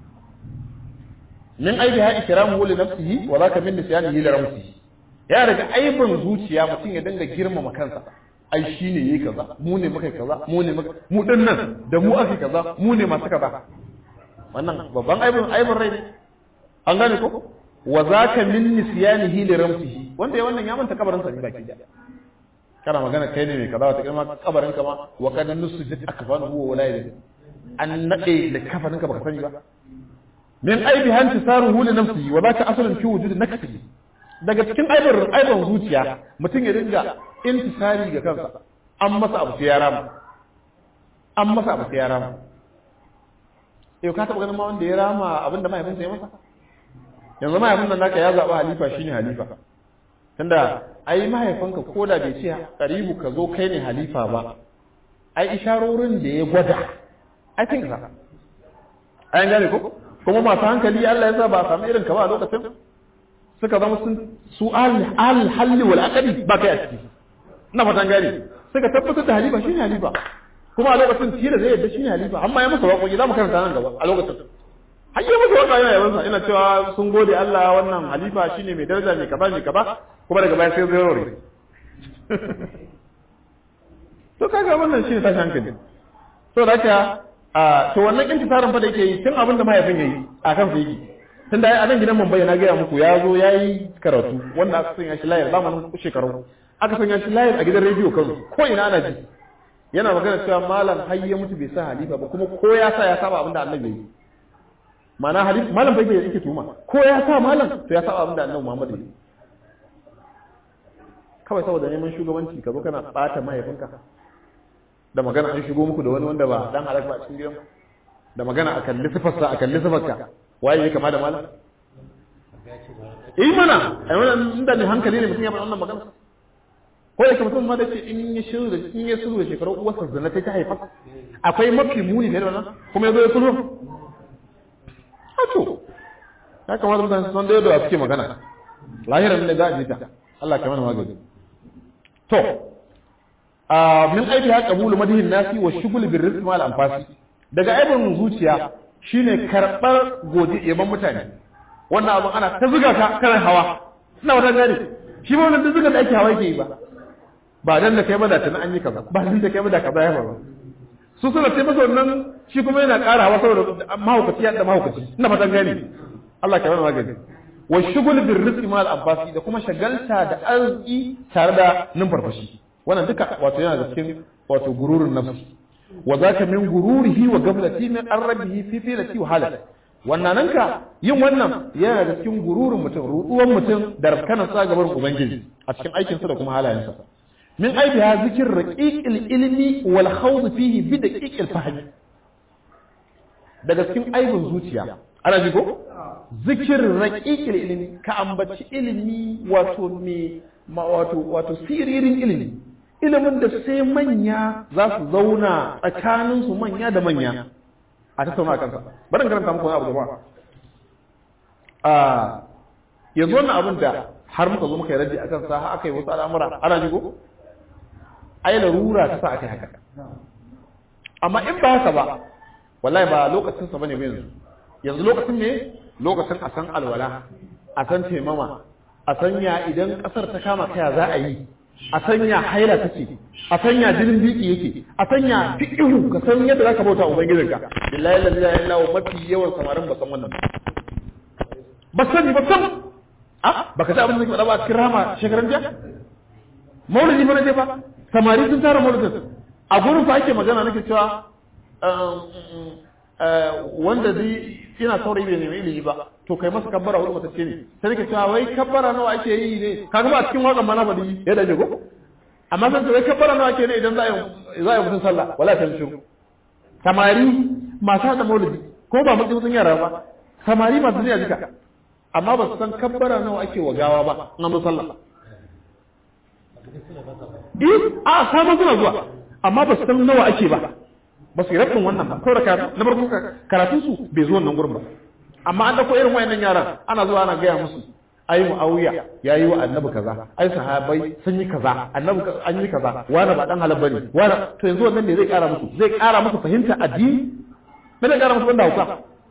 min aibi ha ikramu li nafsihi wa zaka min nisyanihi li ramsihi ya daga aibin zuciya mutum ya dinga girmama kansa ai shi ne yi kaza mu ne muka kaza mu ne muka mu din nan da mu aka kaza mu ne masu kaza wannan babban aibin aibin rai ne an gane ko wa zaka min nisyanihi li ramsihi wanda ya wannan ya manta kabarin sa ne baki da kana magana kai ne mai kaza wata kalma kabarin ka ma wa kad nusjid akfanu huwa wala yadri an nade da kafarin ka baka sani ba min aibi hanti saruhu li nafsihi wa zaka asalun fi wujudi nakfi daga cikin aibin aibin zuciya mutum ya dinga intisari ga kansa an masa abu sai ya rama an masa abu sai ya rama yau ka taɓa ganin ma wanda ya rama abinda mahaifinsa ya masa yanzu mahaifin nan naka ya zaɓa halifa shine halifa tunda ai mahaifinka ko da bai ce karibu ka zo kai ne halifa ba ai isharorin da ya gwada ai kin ka ai gane ko kuma masu hankali Allah ya sa ba a samu irin ka ba a lokacin suka zama sun su al halli wal aqdi ba kai a ciki ina fatan gani suka tabbatar da halifa shine halifa kuma a lokacin tira zai yadda shine halifa amma ya masa waƙoƙi za mu karanta nan gaba a lokacin har yi masa waƙa yana yabansa ina cewa sun gode Allah wannan halifa shine mai daraja mai kaza mai kaza kuma daga baya sai zai rore to kaga wannan shine tashi hankali to da haka to wannan intisarin fa da yake yi tun abin da mahaifin yayi a kan yake tunda a nan gidan Mumbai na gaya muku ya zo ya yi karatu wanda aka sanya shi layar zamanin shekaru aka sanya shi layar a gidan rediyo Kano ko ina ana ji yana magana cewa malam har ya mutu bai sa halifa ba kuma ko ya sa ya saba abin da annabi yi ma'ana halifa malam bai yake tuma ko ya sa malam to ya saba abin da annabi Muhammad yi kawai saboda neman shugabanci ka zo kana bata mahaifinka da magana an shigo muku da wani wanda ba dan halak ba cikin gidan da magana akan lissafarsa akan lissafarka waye ya kama da malam eh mana ai wannan inda ne hankali ne mutum ya faɗa wannan magana ko yake mutum ma da ce in ya shiru da in ya shiru da shekaru uwarsa zana ta ta haifa akwai mafi muni ne da wannan kuma yazo ya sulhu a to ya kamata mutane su san da yadda suke magana lahiran ne za a ji ta Allah ka mana magani to min aiki ha qabulu madihin nasi wa shughul bir rizq mal anfasi daga aibin zuciya shine karbar godi yaban mutane wannan abun ana ta zuga ka kan hawa ina wata gani shi ba wannan zuga da ake hawa yake yi ba ba dan da kai ba da tana an yi kaza ba dan da kai ba da kaza ya ba su suna sai masa wannan shi kuma yana ƙara hawa saboda mahaukaci ya da mahaukaci ina fatan gani Allah ka bani magani wa shughul bir rizqi mal abbasi da kuma shagalta da arziki tare da numfarfashi wannan duka wato yana da cikin wato gururin nafsi wa zaka min gururihi wa gaflati min arrabihi fi filati wa halal wannan nanka yin wannan yana da cikin gururin mutum ruduwan mutum da rafkanan sa gaban ubangiji a cikin aikin sa da kuma halayensa min aibiha zikir raqiqil ilmi wal khawd fihi bi daqiqil fahm daga cikin aibin zuciya ana ji ko zikir raqiqil ilmi ka ambaci ilimi wato me wato wato siririn ilimi ilimin da sai manya za su zauna tsakaninsu manya da manya a tattauna kansa bari karanta muku wani abu gaba a yanzu wannan abin da har muka zo muka yi raddi akan sa aka yi wasu al'amura ana jigo ai larura ta sa aka yi haka amma in ba haka ba wallahi ba lokacin sa bane yanzu yanzu lokacin ne lokacin a san alwala a san taimama a sanya idan kasar ta kama kaya za a yi a sanya haila take a sanya jinin biki yake a sanya fiqhu ka san yadda zaka bauta ubangijinka billahi la ilaha illa huwa mafi yawan samarin ba san wannan ba sani ba sam a baka ta abin da ke faɗa ba cikin rama shekaran jiya maulidi ba na je ba samari sun tara maulidin a gurin fa ake magana nake cewa wanda zai yana saurayi bai nemi ilimi ba to kai masa kabbara wani matacce ne sai nake cewa wai kabbara nawa ake yi ne kaga ba a cikin waƙan ma na faɗi ya dace ko amma sai wai kabbara nawa ake ne idan za a yi za a yi mutum sallah wala ta shiru samari masu haɗa maulidi ko ba mutum sun yara ba samari masu jiya jika amma ba su san kabbara nawa ake wa gawa ba an zo sallah eh a sabon suna zuwa amma ba su san nawa ake ba ba su yi rabin wannan ba kawai da na farko karatun su bai zo wannan gurin ba amma an dauko irin wayannan yaran ana zuwa ana gaya musu ai muawiya ya yi wa annabi kaza ai sahabai sun yi kaza annabi an yi kaza wani ba dan halal bane wani to yanzu wannan ne zai kara musu zai kara musu fahimta addini me zai kara musu banda hauka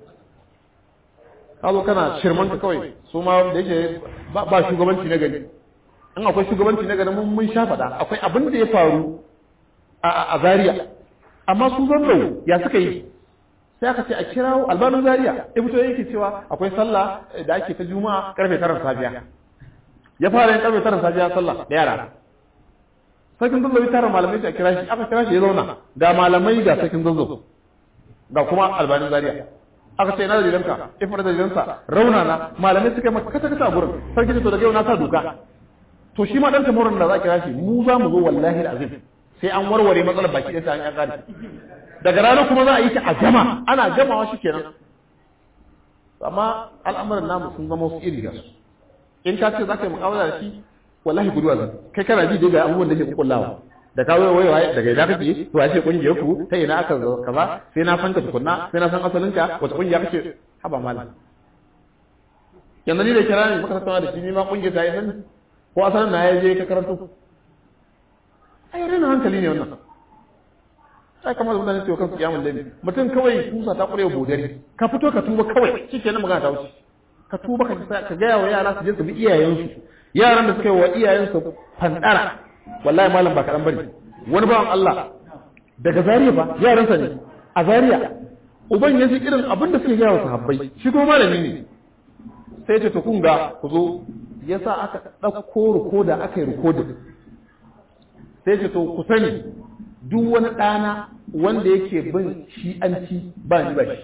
ka zo kana shirman ka kawai su ma da yake ba shugabanci na gari in akwai shugabanci na gari mun sha faɗa akwai abin da ya faru a Zaria amma su zanzau ya suka yi sai aka ce a kirawo albanin Zaria ya fito yake cewa akwai sallah da ake ta juma'a karfe tara safiya ya fara yin karfe tara safiya sallah da yara sarkin zanzau ya tara malamai a kira shi aka kira shi ya zauna ga malamai ga sarkin zanzau ga kuma albanin Zaria aka ce ina da dalilanka ifar da dalilansa raunana malamai suka yi maka kasa kasa a gurin sarki ce to daga yau na sa doka to shi ma dan tamurin da za a kira shi mu za mu zo wallahi da azim sai an warware matsalar baki ɗaya an ya kare daga ranar kuma za a yi ta a gama ana gamawa shi kenan amma al'amuran namu sun zama wasu iri da su in ka ce za ka yi mu'amala da shi wallahi guduwa zan kai kana ji dai ga abubuwan da ke kullawa da ka wai wai daga ina kake to a ce kungiyar ku ta ina aka zo kaza sai na fanka tukunna sai na san asalin ka wata kungiya kake haba malam yanzu ni da kira ne muka tattauna da shi ni ma kungiyar ta yi sani ko asalin na ya je ka karanto ai rena hankali ne wannan sai kamar da mutane su kansu kiyamun lalle mutum kawai kusa ta kurewa bodari ka fito ka tuba kawai shikenan magana ta wuce ka tuba ka ka ga wa yara su je su bi iyayensu yaran da suka yi wa iyayensu fandara wallahi malam ba kaɗan bane wani bawan Allah daga Zariya fa yaransa ne a Zariya uban ya ji irin abin da suke gaya wa sahabbai shi kuma malami ne sai ce to kun ga ku zo yasa aka ɗauko rikoda aka yi rikodin sai ce to ku sani duk wani ɗana wanda yake bin shi'anci ba ni ba shi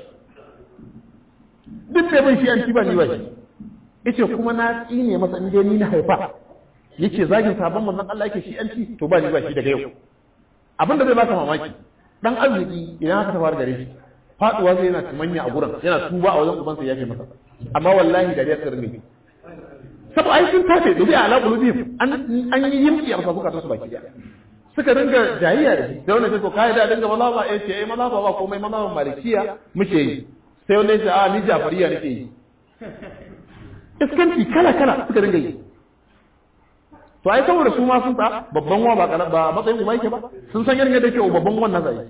duk da bin shi'anci ba ni ba shi yace kuma na tsine masa inda ni na haifa yake zagin sabon manzon Allah yake shi'anci to ba ni ba shi daga yau abinda zai baka mamaki dan arziki idan aka tafar gare shi faduwa zai yana tumanya a gurin yana tuba a wajen ubansa ya ce masa amma wallahi da ya tsirmi sabu ai sun tafe dubi ala qulubihim an an yi yimki a sabuka ta su baki suka dinga jayayya da shi da wannan to kai da dinga malama eh ce eh malama ba komai malama malikiya muke yi sai wanda ya ce a ni jafariya nake yi iskanci kala kala suka dinga yi to ai saboda su ma sun ta babban wa ba ba matsayin uba yake ba sun san yadda yake babban wannan zai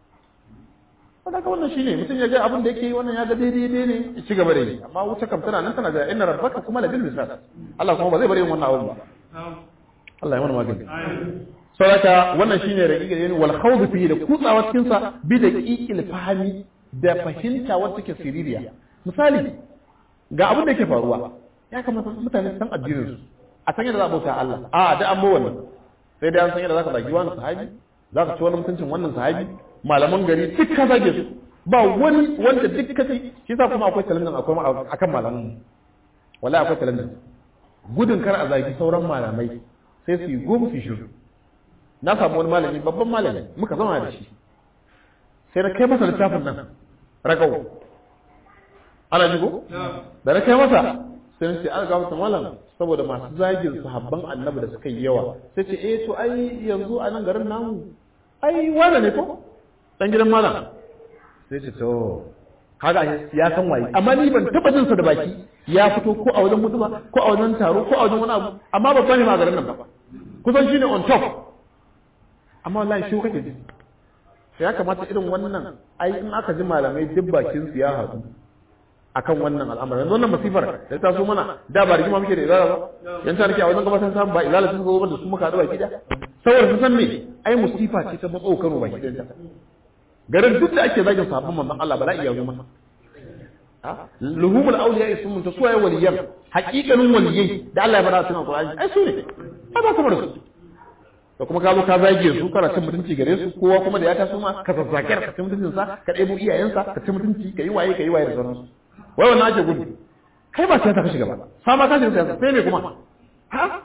Sadaka wannan shine mutum ya ga abin da yake yi wannan ya ga daidai daidai ne ya ci gaba da yi amma wuta kam tana nan tana da inna rabbaka kuma la bil misal Allah kuma ba zai bari yin wannan abun ba Allah ya mana magani sadaka wannan shine raqiqa ne wal khawd fi da kutsawa cikin sa bi da qiqil fahimi da fahimta wacce take siririya misali ga abin da yake faruwa ya kamata mutane san addinin su a san yadda za a bauta Allah a da an wannan sai dai an san yadda za ka zagi wani sahabi za ka ci wani mutuncin wannan sahabi malaman gari duk ka zage su ba wani wanda duk ka ci shi sa kuma akwai talentin akwai akan malaman wala akwai talentin gudun kar a zagi sauran malamai sai su yi goma su shiru na samu wani malami babban malami muka zama da shi sai na kai masa littafin nan ragau ana jigo da na kai masa sai na ce an ga masa malam saboda masu zagin sahabban annabi da suka yi yawa sai ce eh to ai yanzu a nan garin namu ai wane ne ko dan gidan malam sai ce to kaga ya san waye amma ni ban taba jin sa da baki ya fito ko a wajen mutuwa ko a wajen taro ko a wajen wani abu amma babban ne ma garin nan ba kusan shine on top amma wallahi shi kake ji sai ya kamata irin wannan ai in aka ji malamai duk bakin su ya haɗu akan wannan al'amarin yanzu wannan masifar da ta so mana da ba rigima muke da izala ba yan ta nake a wajen gabatar samu ba izala sun zo da su muka haɗu baki da saboda su san me ai musifa ce ta matso Kano baki ɗayan ta garin duk da ake zagin sahabban manzon Allah bala'i ya zo masa luhumul awliya sun mun ta suwaye waliyan haƙiƙanin waliyai da Allah ya bada cikin Qur'ani ai su ne ai ba kamar su da kuma ka zo ka zage su kana cin mutunci gare su kowa kuma da ya taso ma ka zazzake ka cin mutuncin sa ka ɗebo iyayensa ka cin mutunci ka yi waye ka yi waye da sauransu wai wannan ake gudu kai ba siyasa ka shiga ba sama ka shiga siyasa sai me kuma ha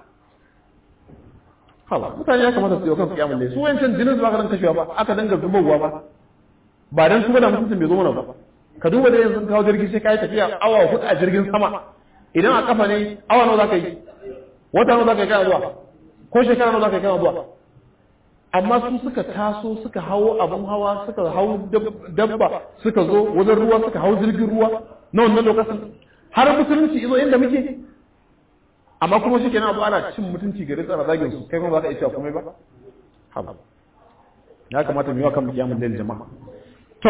hala mutane ya kamata su yi kan kiyamun ne su wancan jinin su ba ka dan kashewa ba aka danga zubowa ba ba dan su da mutuncin bai zo mana ba ka duba da yanzu kawo jirgi sai ka yi tafiya awa hudu a jirgin sama idan a kafa ne awa nawa za ka yi wata nawa za ka yi kana zuwa ko shekara nawa za ka yi kana zuwa amma su suka taso suka hau abun hawa suka hau dabba suka zo wajen ruwa suka hau jirgin ruwa na wannan lokacin har musulunci izo inda muke amma kuma shi kenan abu ana cin mutunci gare tsara zagin su kai kuma ba ka iya cewa komai ba haba ya kamata mu yi wa kan kiyamun lail jama'a to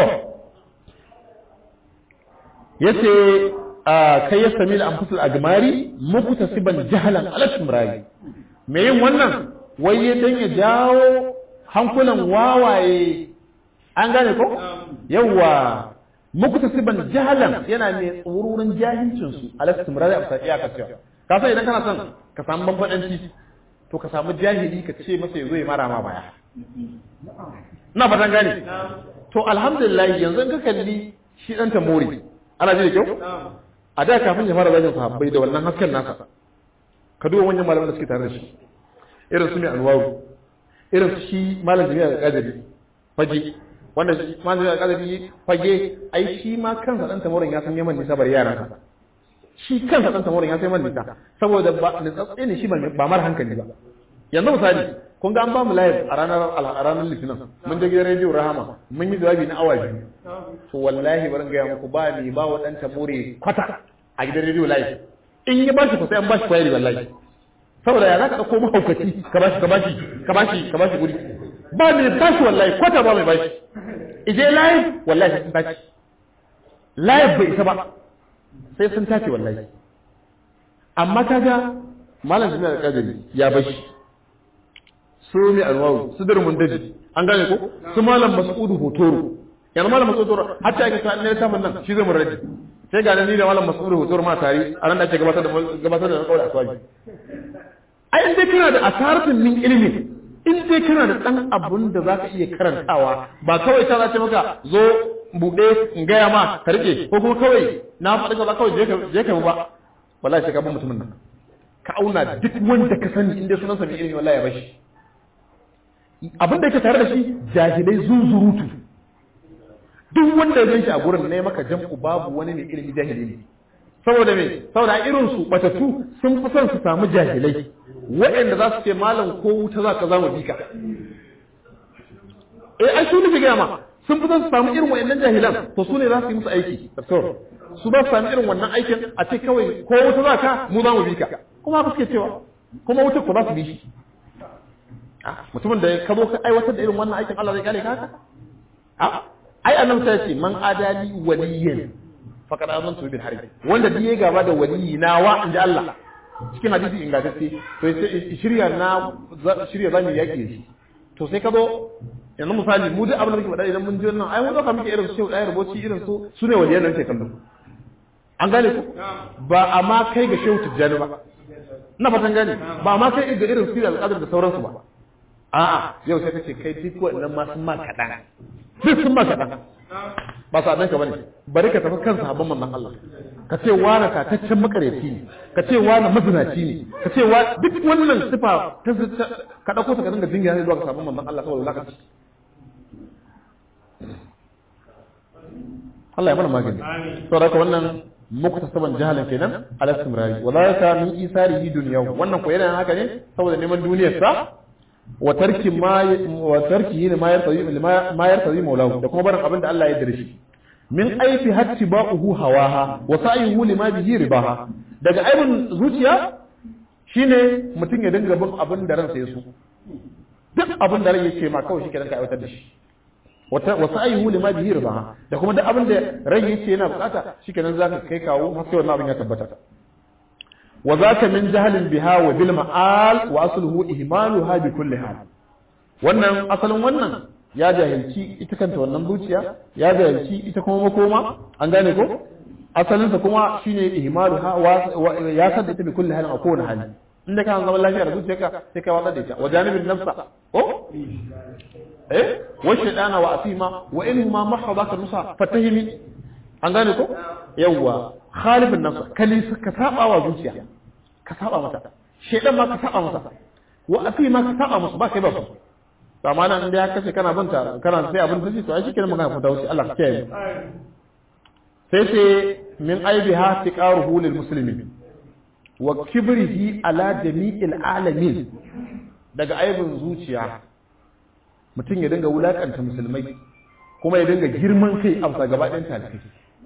yace kai ya sami al-anfusul agmari muktasiban jahalan ala tumrai me yin wannan wai ya dan ya jawo hankulan wawaye an gane ko yawa muktasiban jahalan yana mai tsururin jahilcin su ala tumrai a sai aka cewa ka san idan kana son ka samu bambadanci to ka samu jahili ka ce masa yazo ya mara ma baya na fatan gane to alhamdulillah yanzu in ka kalli shi dan tamori ana ji da kyau a da kafin ya fara zagin sahabbai da wannan hasken nasa ka duba manyan malaman da suke tare da shi irin su mai alwaru irin su shi malam jami'a da kadari fage wanda malam jami'a da kadari fage ai shi ma kansa dan tamorin ya san yaman nisa bari yaran sa shi kansa dan tamorin ya san yaman nisa saboda ba nitsatsi ne shi ba mar hankali ba yanzu misali kun ga an ba mu live a ranar a ranar litinin mun je gidan rediyo rahama mun yi jawabi na awa biyu to wallahi bari ga muku ba ni ba wa dan tabure kwata a gidan rediyo live in ya bashi ko sai an bashi kwayari wallahi saboda ya zaka dauko mahaukaci ka bashi ka bashi ka bashi ka bashi guri ba ni bashi wallahi kwata ba mai bashi ije live wallahi sun tashi live bai isa ba sai sun tashi wallahi amma kaga malam jami'ar da kadari ya bashi su ne alwawu su dirmun daji an gane ko su malam mas'udu hotoro yanzu malam mas'udu hotoro hatta ake sa ne ta nan shi zai mu rage sai ga ni da malam mas'udu hotoro ma tare a ran da ake gabatar da gabatar da kawai aswaji ai in dai kana da asaratin min ilimi in dai kana da dan abun da zaka iya karantawa ba kawai ta zace maka zo bude in gaya ma ka rike ko kuma kawai na faɗi ka kawai je ka je ka ba wallahi sai ka bin mutumin nan ka auna duk wanda ka sani in dai sunansa mai ilimi wallahi ya bashi abin da yake tare da shi jahilai zunzurutu duk wanda ya shi a gurin ne maka jam'u babu wani mai ilimi jahili ne saboda me saboda irin su batattu sun fi son su samu jahilai waɗanda za su ce malam ko wuta za ka zama bika eh ai su nufi gama sun fi son su samu irin waɗannan jahilan to su ne za su yi musu aiki su ba su sami irin wannan aikin a ce kawai ko wuta za ka mu za mu bika kuma haka suke cewa kuma wuta ko za su bi shi mutumin da ka zo ka aiwatar da irin wannan aikin Allah zai kare ka haka a ai annabi sai ce man adali waliyan faqad azantu bil harbi wanda duk yayi gaba da waliyi na wa inda Allah cikin hadisi ingantacce to sai shirya na shirya zamu yaki shi to sai ka zo yanzu misali mu duk abin da muke faɗa idan mun ji wannan ai mun dauka muke irin su shehu ɗaya rubuci irin su su ne waliyan nan ke kallo an gane ku ba amma kai ga shehu tijjani ba na fatan gane ba ma kai ga irin su da alƙadar da sauransu ba a'a yau sai kace kai duk wannan ma sun ma kaɗan duk sun ma kaɗan ba sa ɗanka bane bari ka tafi kan sahabban manzon Allah ka ce wani tataccen makareci ne ka ce wani mazinaci ne ka ce wa duk wannan sifa ta ka ɗauko ta ka dinga dinga ne zuwa ga sahabban manzon Allah saboda lakaci Allah ya mana magani saboda haka wannan muktasaban jahalan kenan ala istimrari wala yaka min isarihi dunyahu wannan ko yana haka ne saboda neman duniyar sa wa tarki ma wa tarki ma yartazi ma yartazi maulahu da kuma barin abin da Allah ya yarda shi min aifi hatti ba'uhu hawaha wa sa'ihu lima bihi ribaha daga aibin zuciya shine mutum ya dinga bin abin da ransa ya so duk abin da rai yake ma kawai shi kenan ka aiwatar da shi wa sa'ihu lima bihi ribaha da kuma duk abin da rai yake yana bukata shikenan zaka kai kawo har sai wannan abin ya tabbata wa zaka min jahalin biha wa bil ma'al wa asluhu ihmaluha bi kulli hal wannan asalin wannan ya jahilci ita kanta wannan zuciya ya jahilci ita kuma makoma an gane ko asalinsa kuma shine ihmalu ha ya sadda ta bi kulli halin a kowane hali inda kana zaman lafiya da zuciyarka sai kai watsar da ita wa janibin nafsa ko eh wa shaytana wa asima wa in ma mahadaka nusa fatahimi an gane ko yawa khalifin nafsa kali ka saba wa zuciya ka saba mata shaytan ma ka saba masa wa asima ka saba masa ba kai ba to amma nan inda ya kace kana binta kana sai abin da to ai shikenan magana ku wuce Allah ka kiyaye sai sai min aibiha tiqaruhu lil muslimin wa kibrihi ala jami'il alamin daga aibin zuciya mutum ya dinga wulakanta musulmai kuma ya dinga girman kai a bisa gaba ɗayan talibai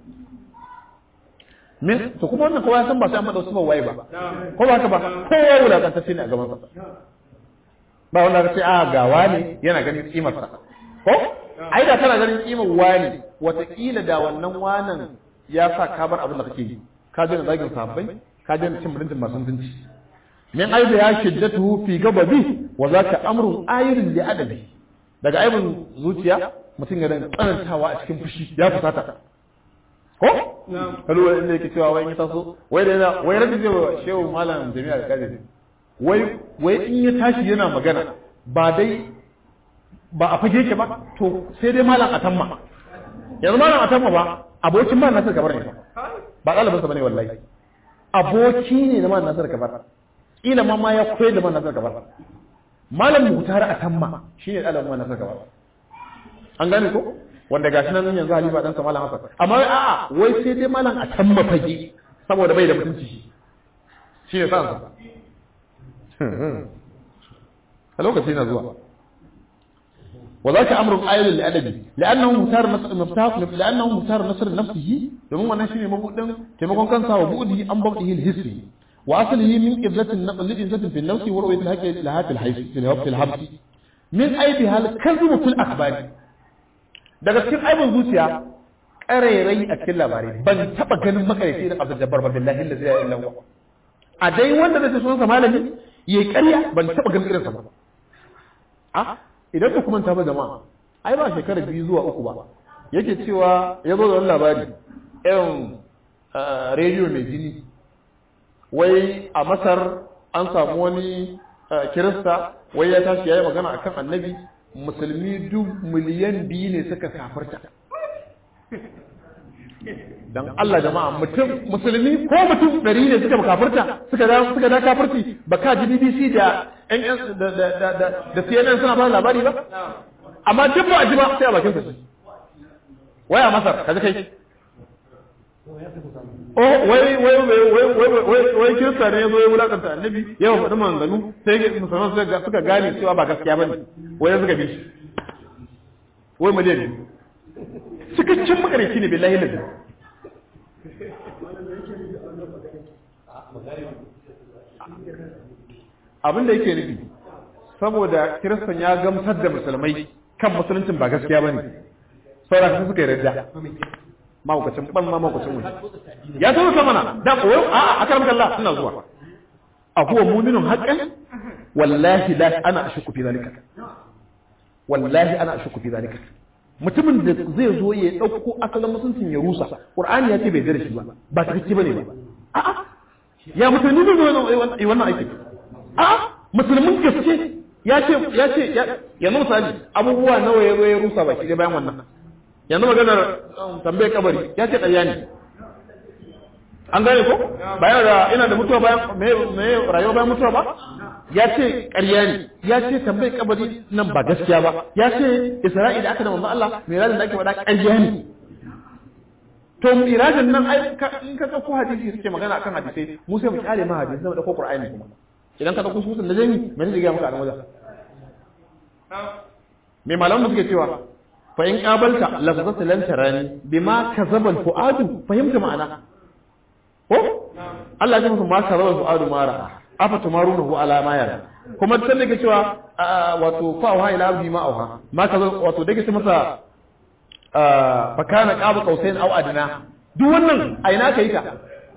min to kuma wannan kowa ya san ba sai an faɗa su ba waye ba ko ba haka ba kowa wulakanta shi ne a gaban sa ba wanda ka ce a gawa ne yana ganin kimar sa ko ai da kana ganin kimar wani wataƙila da wannan wanan ya sa ka bar abin da kake yi ka daina zagin sahabbai ka daina cin mutuncin masu mutunci min aibu ya shiddatu fi gababi wa zaka amrun ayirin li adabi daga aibin zuciya mutum ya dinga tsanantawa a cikin fushi ya fusata ko kalu wai inda yake cewa wai in taso wai da yana wai rabbi zai shehu malam jami'a da kaje wai wai in ya tashi yana magana ba dai ba a fage ke ba to sai dai malam atamma yanzu malam atamma ba abokin ma nasir kabar ne ba ɗalibinsa ba ne wallahi aboki ne na man nasir kabar ila ma ma ya koyar da man nasir kabar malam muhtar atamma shine ɗalibin man nasir kabar an gane ko wanda gashi nan yanzu halifa dan sa malam hasan amma a'a wai sai dai malam atamma fage saboda bai da mutunci shi shine sa a lokaci na zuwa وذاك أمر آية للأدب لأنه مختار نصر مفتاح لأنه مختار نصر نفسه domin wannan shine mabudin taimakon kansa wa bu'dihi an bawdihi al-hisri wa aslihi min qiblatin naql li izzatin fi an-nafs wa ru'yat al-haqq laha fi al-hayf fi al-hawf al-habs min aibi hal kadhibu fil akhbar daga cikin aibin zuciya karairai a cikin labarai ban taba ganin makarici da Abdul Jabbar billahi la ilaha illa huwa a dai wanda da sunan sa malami yayi ƙarya ban taba ganin irin sa ba a idan ka kuma ta ba jama'a ai ba shekara biyu zuwa uku ba yake cewa ya zo da wani labari irin rediyo mai jini wai a masar an samu wani kirista wai ya tashi ya yi magana akan annabi musulmi duk miliyan biyu ne suka kafarta dan Allah jama'a mutum musulmi ko mutum ɗari ne suka kafirta suka da suka da kafirci ba ka ji BBC da NS da da da da, da CNN suna ba labari ba amma duk ba a ji ba sai a bakin sa waya masar kaji kai oh wai wai wai wai wai wai kirista ne yazo ya wulakanta annabi yawa faɗi maganganu sai musulman suka suka gane cewa ba gaskiya bane wai suka bi shi wai miliyan biyu cikakken makarici ne billahi lazi abin da yake nufi saboda kiristan ya gamsar da musulmai kan musuluncin ba gaskiya ba ne saura su suka yi rajja mahaukacin ban ma mahaukacin wani ya zo ta mana da koyo a a karam kalla suna zuwa a huwa muminun haqqan wallahi la ana ashku fi zalika wallahi ana ashku fi zalika mutumin da zai zo ya dauko asalin musuncin ya rusa qur'ani ya ce bai da shi ba ba ta kike bane ba a'a ya musulmi ne wannan wannan aiki a'a musulmin gaske ya ce ya ce yanzu misali abubuwa nawa ya zo ya rusa baki dai bayan wannan yanzu maganar tambaye kabari ya ce ƙarya ne an gane ko bayan da ina da mutuwa bayan me me rayuwa bayan mutuwa ba ya ce ƙarya ne ya ce tambaye kabari nan ba gaskiya ba ya ce isra'i da aka da manzo Allah mirajin da ake faɗa ƙarya ne to mirajin nan ai in ka ɗauko hadisi suke magana akan hadisai mu sai mu kyale ma hadisi sai mu ɗauko qur'ani kuma idan ka ɗauko susun da jami me zai ga maka a wajen me malamu suke cewa fa in qabalta lafzata lan tarani bima kazaba al-fuadu fahimta ma'ana ko Allah ya ce ma kazaba al-fuadu ma ra'a afa tumarunahu ala ma yara kuma sai da ke cewa wato fa wa ila abdi ma auha ma kazaba wato da ke ce masa fa kana qaba qausain aw adna duk wannan a ina kai ta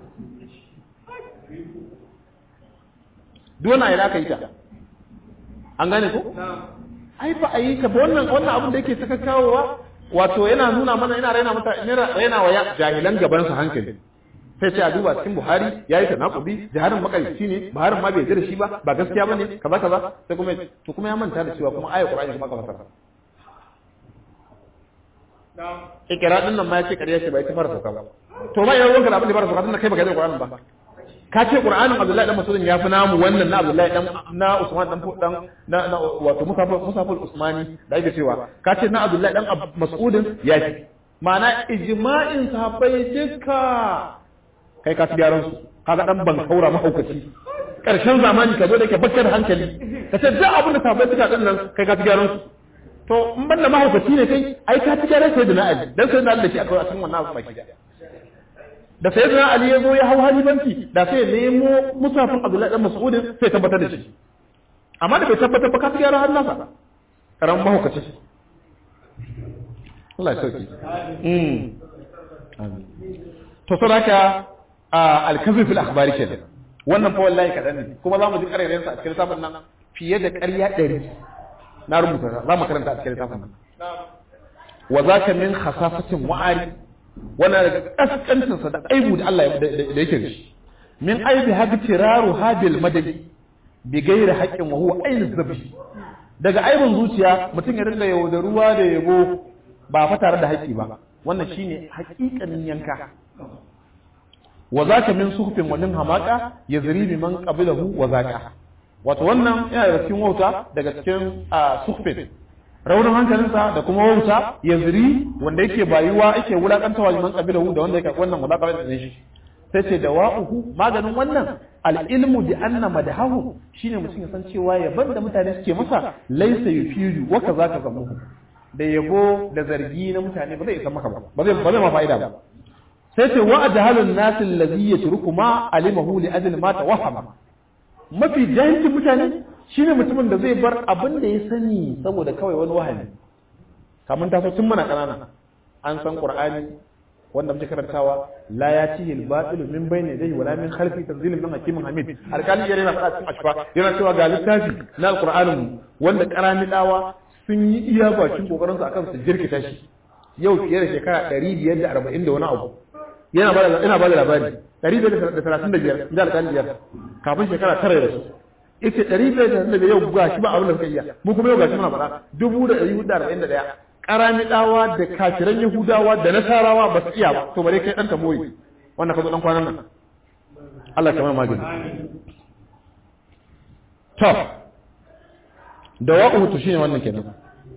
duk wannan a ina kai ta an gane ko ai ba a yi ka ba wannan wannan abin da yake saka kawowa wato yana nuna mana yana raina mata raina wa jahilan gaban sa hankali sai ce a duba cikin Buhari yayi ta naqubi jaharin makarici ne Buharin ma bai da shi ba ba gaskiya bane kaza kaza sai kuma to kuma ya manta da cewa kuma ayatul Qur'ani kuma ka fasara ikira din nan ma yace kariya ce bai ta fara sauka ba to ma yayin wanka da abin da fara sauka din kai baka da Qur'ani ba ka ce Qur'anin Abdullahi dan Mas'ud ya fi namu wannan na Abdullahi dan na Usman dan dan na, na wato Musafir Musafir Usmani da yake cewa ka ce na Abdullahi dan Mas'ud ya fi ma'ana ijma'in sahabbai duka kai ka ci gyaran su kaga dan ban kaura mahaukaci karshen zamani ka zo da ke bakkar hankali ka ce duk abin da sahabbai suka din nan kai ka ci gyaran su to in ban da mahaukaci ne kai ai ka ci gyaran sai da na Ali dan sai da Allah shi akwai a cikin wannan abu baki da sai da Ali ya zo ya hau halibanci da sai ya nemo musafin Abdullahi dan Mas'udin sai tabbatar da shi amma da bai tabbatar ba ka ci gyaran hannunsa karan mahaukaci Allah ya sauki mm to saboda al-kazib fil akhbari kenan wannan fa wallahi kadan ne kuma za mu ji ƙarairayen sa a cikin littafin nan fiye da ƙarya ɗari na rubuta za mu karanta a cikin littafin nan wa zaka min khasafatin wa'ari wannan daga kaskancin sa da aibu da Allah da yake da shi min aibi haka tiraru hadil madadi bi gairi haqqin wa huwa ainu zabi daga aibin zuciya mutum ya rinka yaudaruwa da yabo ba fa tare da haƙƙi ba wannan shine haƙiƙanin yanka wa zaka min suhfin wa min hamaka yazri bi man qabilahu wa zaka wato wannan yana daga cikin wauta daga cikin suhfin raunin hankalinsa da kuma wauta yazri wanda yake bayuwa yake wulakantawa man qabilahu da wanda yake wannan wulakantawa da shi sai ce dawa'uhu maganin wannan al-ilmu bi anna madahahu shine mutum ya san cewa yaban da mutane suke masa laysa yufidu wa kaza ka zamuhu da yabo da zargi na mutane ba zai isa maka ba ba zai ba zai ma fa'ida ba sai ce wa ajhalun nas allazi yatruku ma alimahu li ajli ma tawahhama mafi jahilcin mutane shine mutumin da zai bar abin da ya sani saboda kawai wani wahami kamun taso tun muna kanana an san qur'ani wanda muke karantawa la yatihi al-batil min bayni yadayhi wala min khalfi tanzilun min hakimin hamid alkali yana faɗa cikin ashfa yana cewa ga littafi na alqur'anin wanda karami dawa sun yi iya bakin kokarin su akan su jirkita shi yau fiye da shekara 540 da wani abu yana ba da ina ba da labari 535 da alƙali biyar kafin shekara tara da su ita 535 yau ga shi ba abin da suka iya mu kuma yau ga shi muna faɗa 1441 karami dawa da kafiran yahudawa da nasarawa ba su iya ba to bare kai dan tamoyi wannan ka zo dan kwanan nan Allah ya kama magani to da wa'u to shine wannan kenan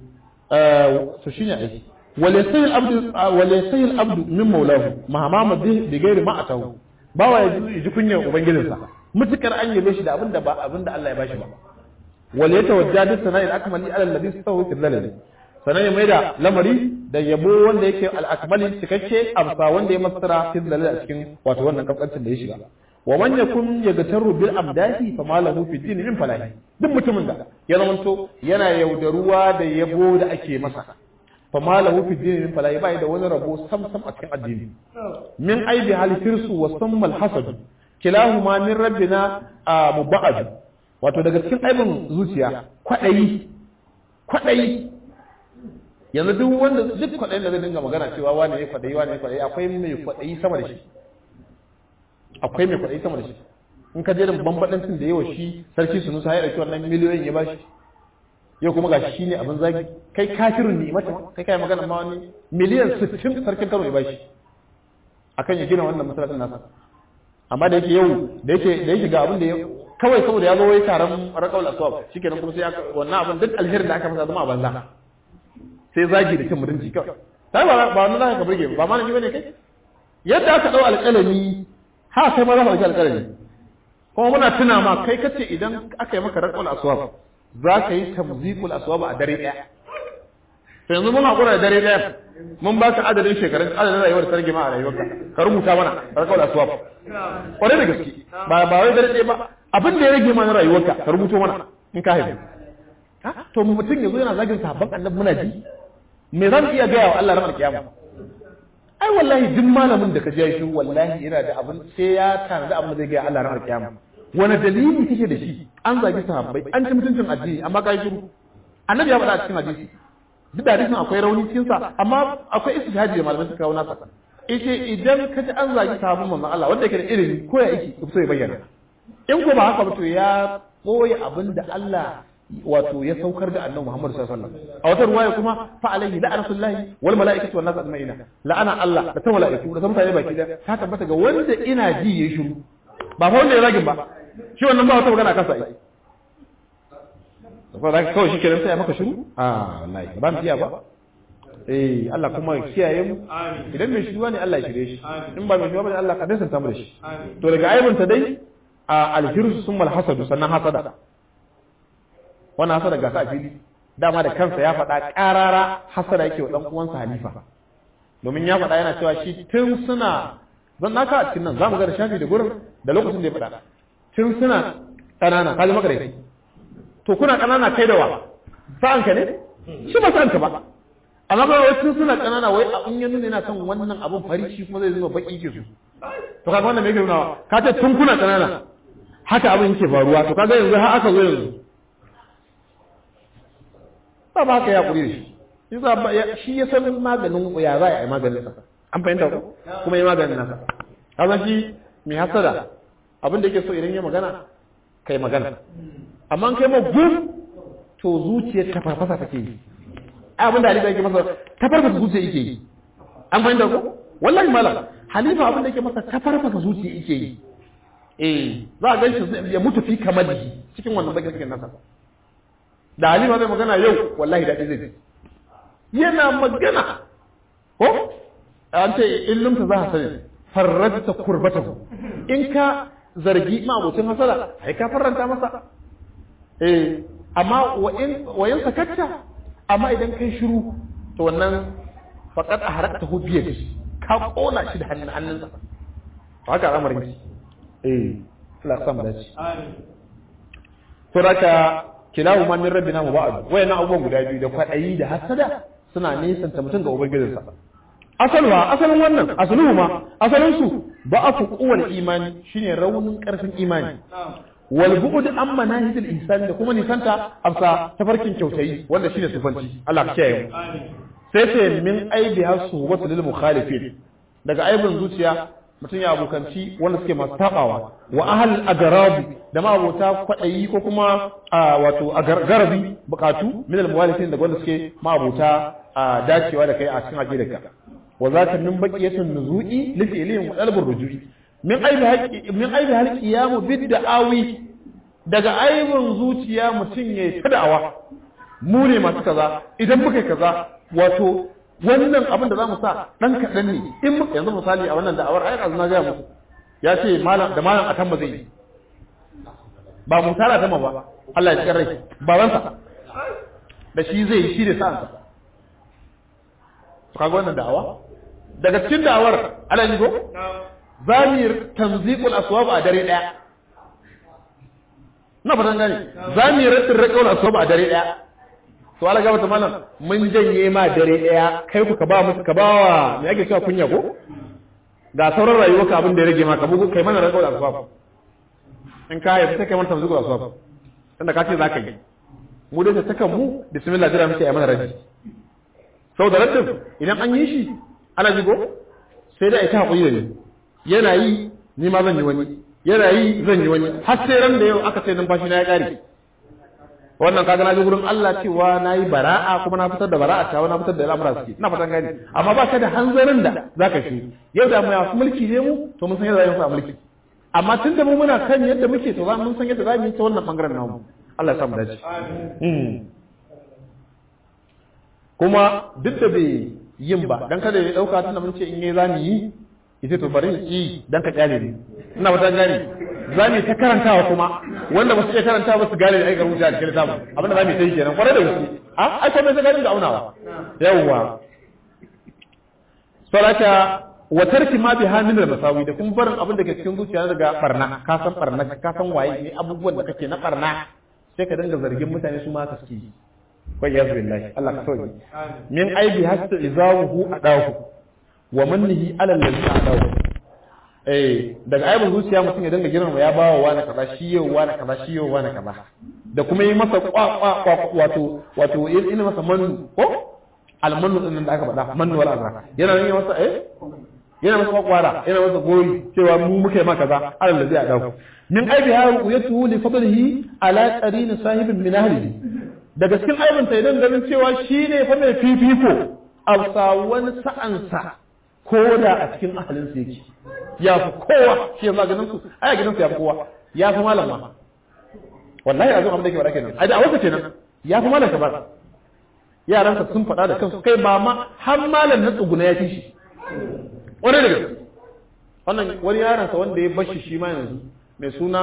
eh to shine ai walaysa al-abdu walaysa al-abdu min maulahu mahama bi ghairi ma atahu bawa ya ji kunyar ubangijinsa mutukar an yabe shi da abinda ba abinda Allah ya bashi ba wal yatawajjadu sana'il akmali ala alladhi sawu fil lalal sanan ya maida lamari da yabo wanda yake al-akmali cikakke amsa wanda ya masara fil lalal a cikin wato wannan kafancin da ya shiga wa man yakun yagtaru bil amdahi fa ma lahu fi din min falahi duk mutumin da ya zamanto yana yaudaruwa da yabo da ake masa fa ma lahu fi din min falahi bai da wani rabo sam sam a cikin addini min aibi hal firsu wa sammal hasad kilahuma min rabbina mubad wato daga cikin aibin zuciya kwadayi kwadayi yanzu duk wanda duk kwadayin da zai dinga magana cewa wani ne kwadayi wani ne kwadayi akwai mai kwadayi sama da shi akwai mai kwaɗayi sama da shi in ka je da bambadancin da yawa shi sarki sunu sa ya ɗauki wannan miliyoyin ya bashi yau kuma gashi shine abin zagi kai kafirin ne mata kai kai magana ma wani miliyan 60 sarkin Kano ya bashi akan ya gina wannan masallacin nasa amma da yake yau da yake da yake ga abin da ya kawai saboda ya zo wai taron raqaul aswab shikenan kuma sai ya wannan abin duk alherin da aka masa zama a banza sai zagi da cin mutunci kawai sai ba ba wannan zaka ka burge ba ma ne bane kai yadda aka dau alƙalami ha kai ma za ka ɗauki alƙalami kuma muna tuna ma kai kace idan aka yi maka raƙul aswab za ka yi tamzikul aswab a dare ɗaya to yanzu mun haƙura da dare ɗaya mun ba ka adadin shekarun adadin rayuwar sarki ma a rayuwarka ka rubuta mana raƙul aswab kwarai da gaske ba ba wai dare ɗaya ba abin da ya rage mana rayuwarka ka rubuto mana in ka haifu to mutum yanzu yana zagin sahabban annabi muna ji me za mu iya gaya wa Allah ranar kiyama ai wallahi duk malamin da ka je shi wallahi yana da abin sai ya tanadi abin da zai gaya Allah ranar kiyama wani dalili kake da shi an zagi sahabbai an ci mutuncin addini amma ka yi shiru annabi ya faɗa a cikin hadisi duk da hadisin akwai rauni cikin sa amma akwai istihadi da malamai suka kawo nasa yace idan ka ji an zagi sahabban manzon Allah wanda yake da ilimi ko ya yake so ya bayyana in ko ba haka ba to ya boye abin da Allah wato ya saukar da annabi Muhammad sallallahu alaihi wasallam a wata ruwaya kuma fa alaihi la'natullahi wal malaikatu wan nas ajma'ina la'ana Allah da ta malaiku da ta mutane baki da ta tabbata ga wanda ina ji yayi shiru ba fa wanda ya zagin ba shi wannan ba wata magana kansa ai ba za ka kawai shi kenan sai ya maka shiru a wallahi ba mu iya ba eh Allah kuma ya kiyaye mu idan mai shiruwa ne Allah ya shirye shi in ba mai shiruwa ba ne Allah ka dasa mu da shi to daga aibunta dai a alhirsu summa alhasadu sannan hasada wannan hasada ga sa fili dama da kansa ya faɗa ƙarara hasada yake wa ɗan uwansa halifa domin ya faɗa yana cewa shi tun suna zan naka a cikin nan za mu ga da shafi da gurin da lokacin da ya faɗa tun suna ƙanana kaji maka rai to kuna ƙanana kai da wa sa'an ka ne shi ba sa'an ka ba amma ba wai tun suna ƙanana wai a in ya nuna yana son wannan abun fari shi kuma zai zuba baki ke su to kaga wannan me yake nuna ka ce tun kuna ƙanana haka abin yake faruwa to kaga yanzu har aka zo yanzu ba ba haka ya kuri da shi yasa ba shi ya san maganin ya za a yi maganin sa an fahimta ko kuma yi maganin nasa kaza shi mai hasada abin da yake so idan ya magana kai magana amma an kai ma gum to zuciyar ta farfasa take yi abin da halifa yake masa ta farfasa zuciya yake yi an fahimta ko wallahi malam halifa abin da yake masa ta farfasa zuciya yake yi eh za a gan shi ya mutu fi kamar cikin wannan bakin cikin nasa da halima zai magana yau wallahi daɗi zai ji yana magana ko an ce in lumta za a sani farrata kurbata in ka zargi ma abokin hasara ai ka farranta masa eh amma wa in sakatta amma idan kai shiru to wannan faqad aharakta hu biyadi ka kona shi da hannun hannunsa to haka al'amarin ki eh Allah ya samu dace amin to raka kilahu ma min rabbina mubad wayannan abubuwan guda biyu da kwadayi da hasada suna nesanta mutum ga ubangijinsa asalwa asalin wannan asaluhu ma asalin su ba'afu quwwal imani shine raunin karfin imani wal bu'd an manahijil ihsan da kuma nisanta afsa tafarkin kyautayi wanda shine sufanci Allah ka kiyaye mu sai sai min aibi hasu wa lil mukhalifin daga aibin zuciya mutum ya abokanci wanda suke masu tabawa wa ahal agarabi da ma abota kwadayi ko kuma wato garabi bukatu min almuwalifin daga wanda suke ma abota dacewa da kai a cikin aqidarka wa zaka min baqiyatun nuzu'i li fi'lihim wa talabur rujui min aibi haqqi min aibi hal qiyamu bid da'awi daga aibin zuciya mutum yayi tadawa mu ne masu kaza idan muka kaza wato wannan abin da za mu sa ɗan kaɗan ne in muka yanzu misali a wannan da'awar ayar azuna gaya musu ya ce malam da malam akan ba zai yi ba mu tara ta ba Allah ya cikin rai babansa da shi zai yi shi da sa'ansa to kaga wannan da'awa daga cikin da'awar ala yi go zamir tanziqul aswab a dare daya na fatan gani zamir rasul aswab a dare daya to ala gaba ta malam mun janye ma dare daya kai ku ka ba musu ka ba wa me ake cewa kunya ko ga sauran rayuwa ka abin da ya rage ma ka bugu kai mana rakau da asbab in ka haifi sai kai mana tamzugu da asbab tunda ka ce za ka yi mu dai ta kan mu bismillah jira muke yi mana raji sau da raddin idan an yi shi ana jigo sai da ita haƙuri da ni yana yi ni ma zan yi wani yana yi zan yi wani har sai ran da yau aka ce numfashi na ya ƙare wannan kaga na ji gurin Allah cewa na yi bara'a kuma na fitar da bara'a ta na fitar da al'amura suke ina fatan gani amma ba ka da hanzarin da zaka shi yau da mu ya mulki ne mu to mun san yadda za mu mulki amma tun da mu muna kan yadda muke to za mun san yadda za mu yi ta wannan bangaren namu Allah ya samu dace kuma duk da bai yin ba dan kada ya dauka tunda mun ce in yayi zamu yi yace to bari yi dan ka kyale ni ina fatan gani za mu ta karantawa kuma wanda ba su iya karanta ba su gane da aikar wuce a cikin littafin abinda za mu yi kenan kwarai da gaske a ai kuma sai ganin da aunawa yawwa salata wa tarki ma bi hamil masawi da kuma barin abin da ke cikin zuciya daga barna ka san barna ka san waye ne abubuwan da kake na barna sai ka dinga zargin mutane su ma ka suke wai ya billahi Allah ka sauke min aibi hatta izawu adahu wa mannihi ala allazi adahu eh daga aibin zuciya mutum ya dinga girma ya bawa wani kaza shi yau wani kaza shi yau wani kaza da kuma yi masa kwa kwa kwa wato wato ina masa manu ko almanu din da aka faɗa mannu wal azra yana yin masa eh yana masa kwakwara yana masa gori cewa mu muka yi maka kaza alal ladhi adahu min aibi ha ru'yatuhu li fadlihi ala qarin sahibin min ahlihi daga cikin aibin ta idan ganin cewa shine fa mai fifiko a wani sa'ansa ko da a cikin ahalinsa yake ya fi kowa shi yanzu a ganin su ai a gidan su ya fi kowa ya fi malam ma wallahi a zo abin da ke faɗa kenan ai da a wasa kenan ya fi malam ka ba yaransa sun faɗa da kansu kai ba ma har malam na tsuguna ya fi shi wani daga wannan wani yaransa wanda ya bashi shi ma yanzu mai suna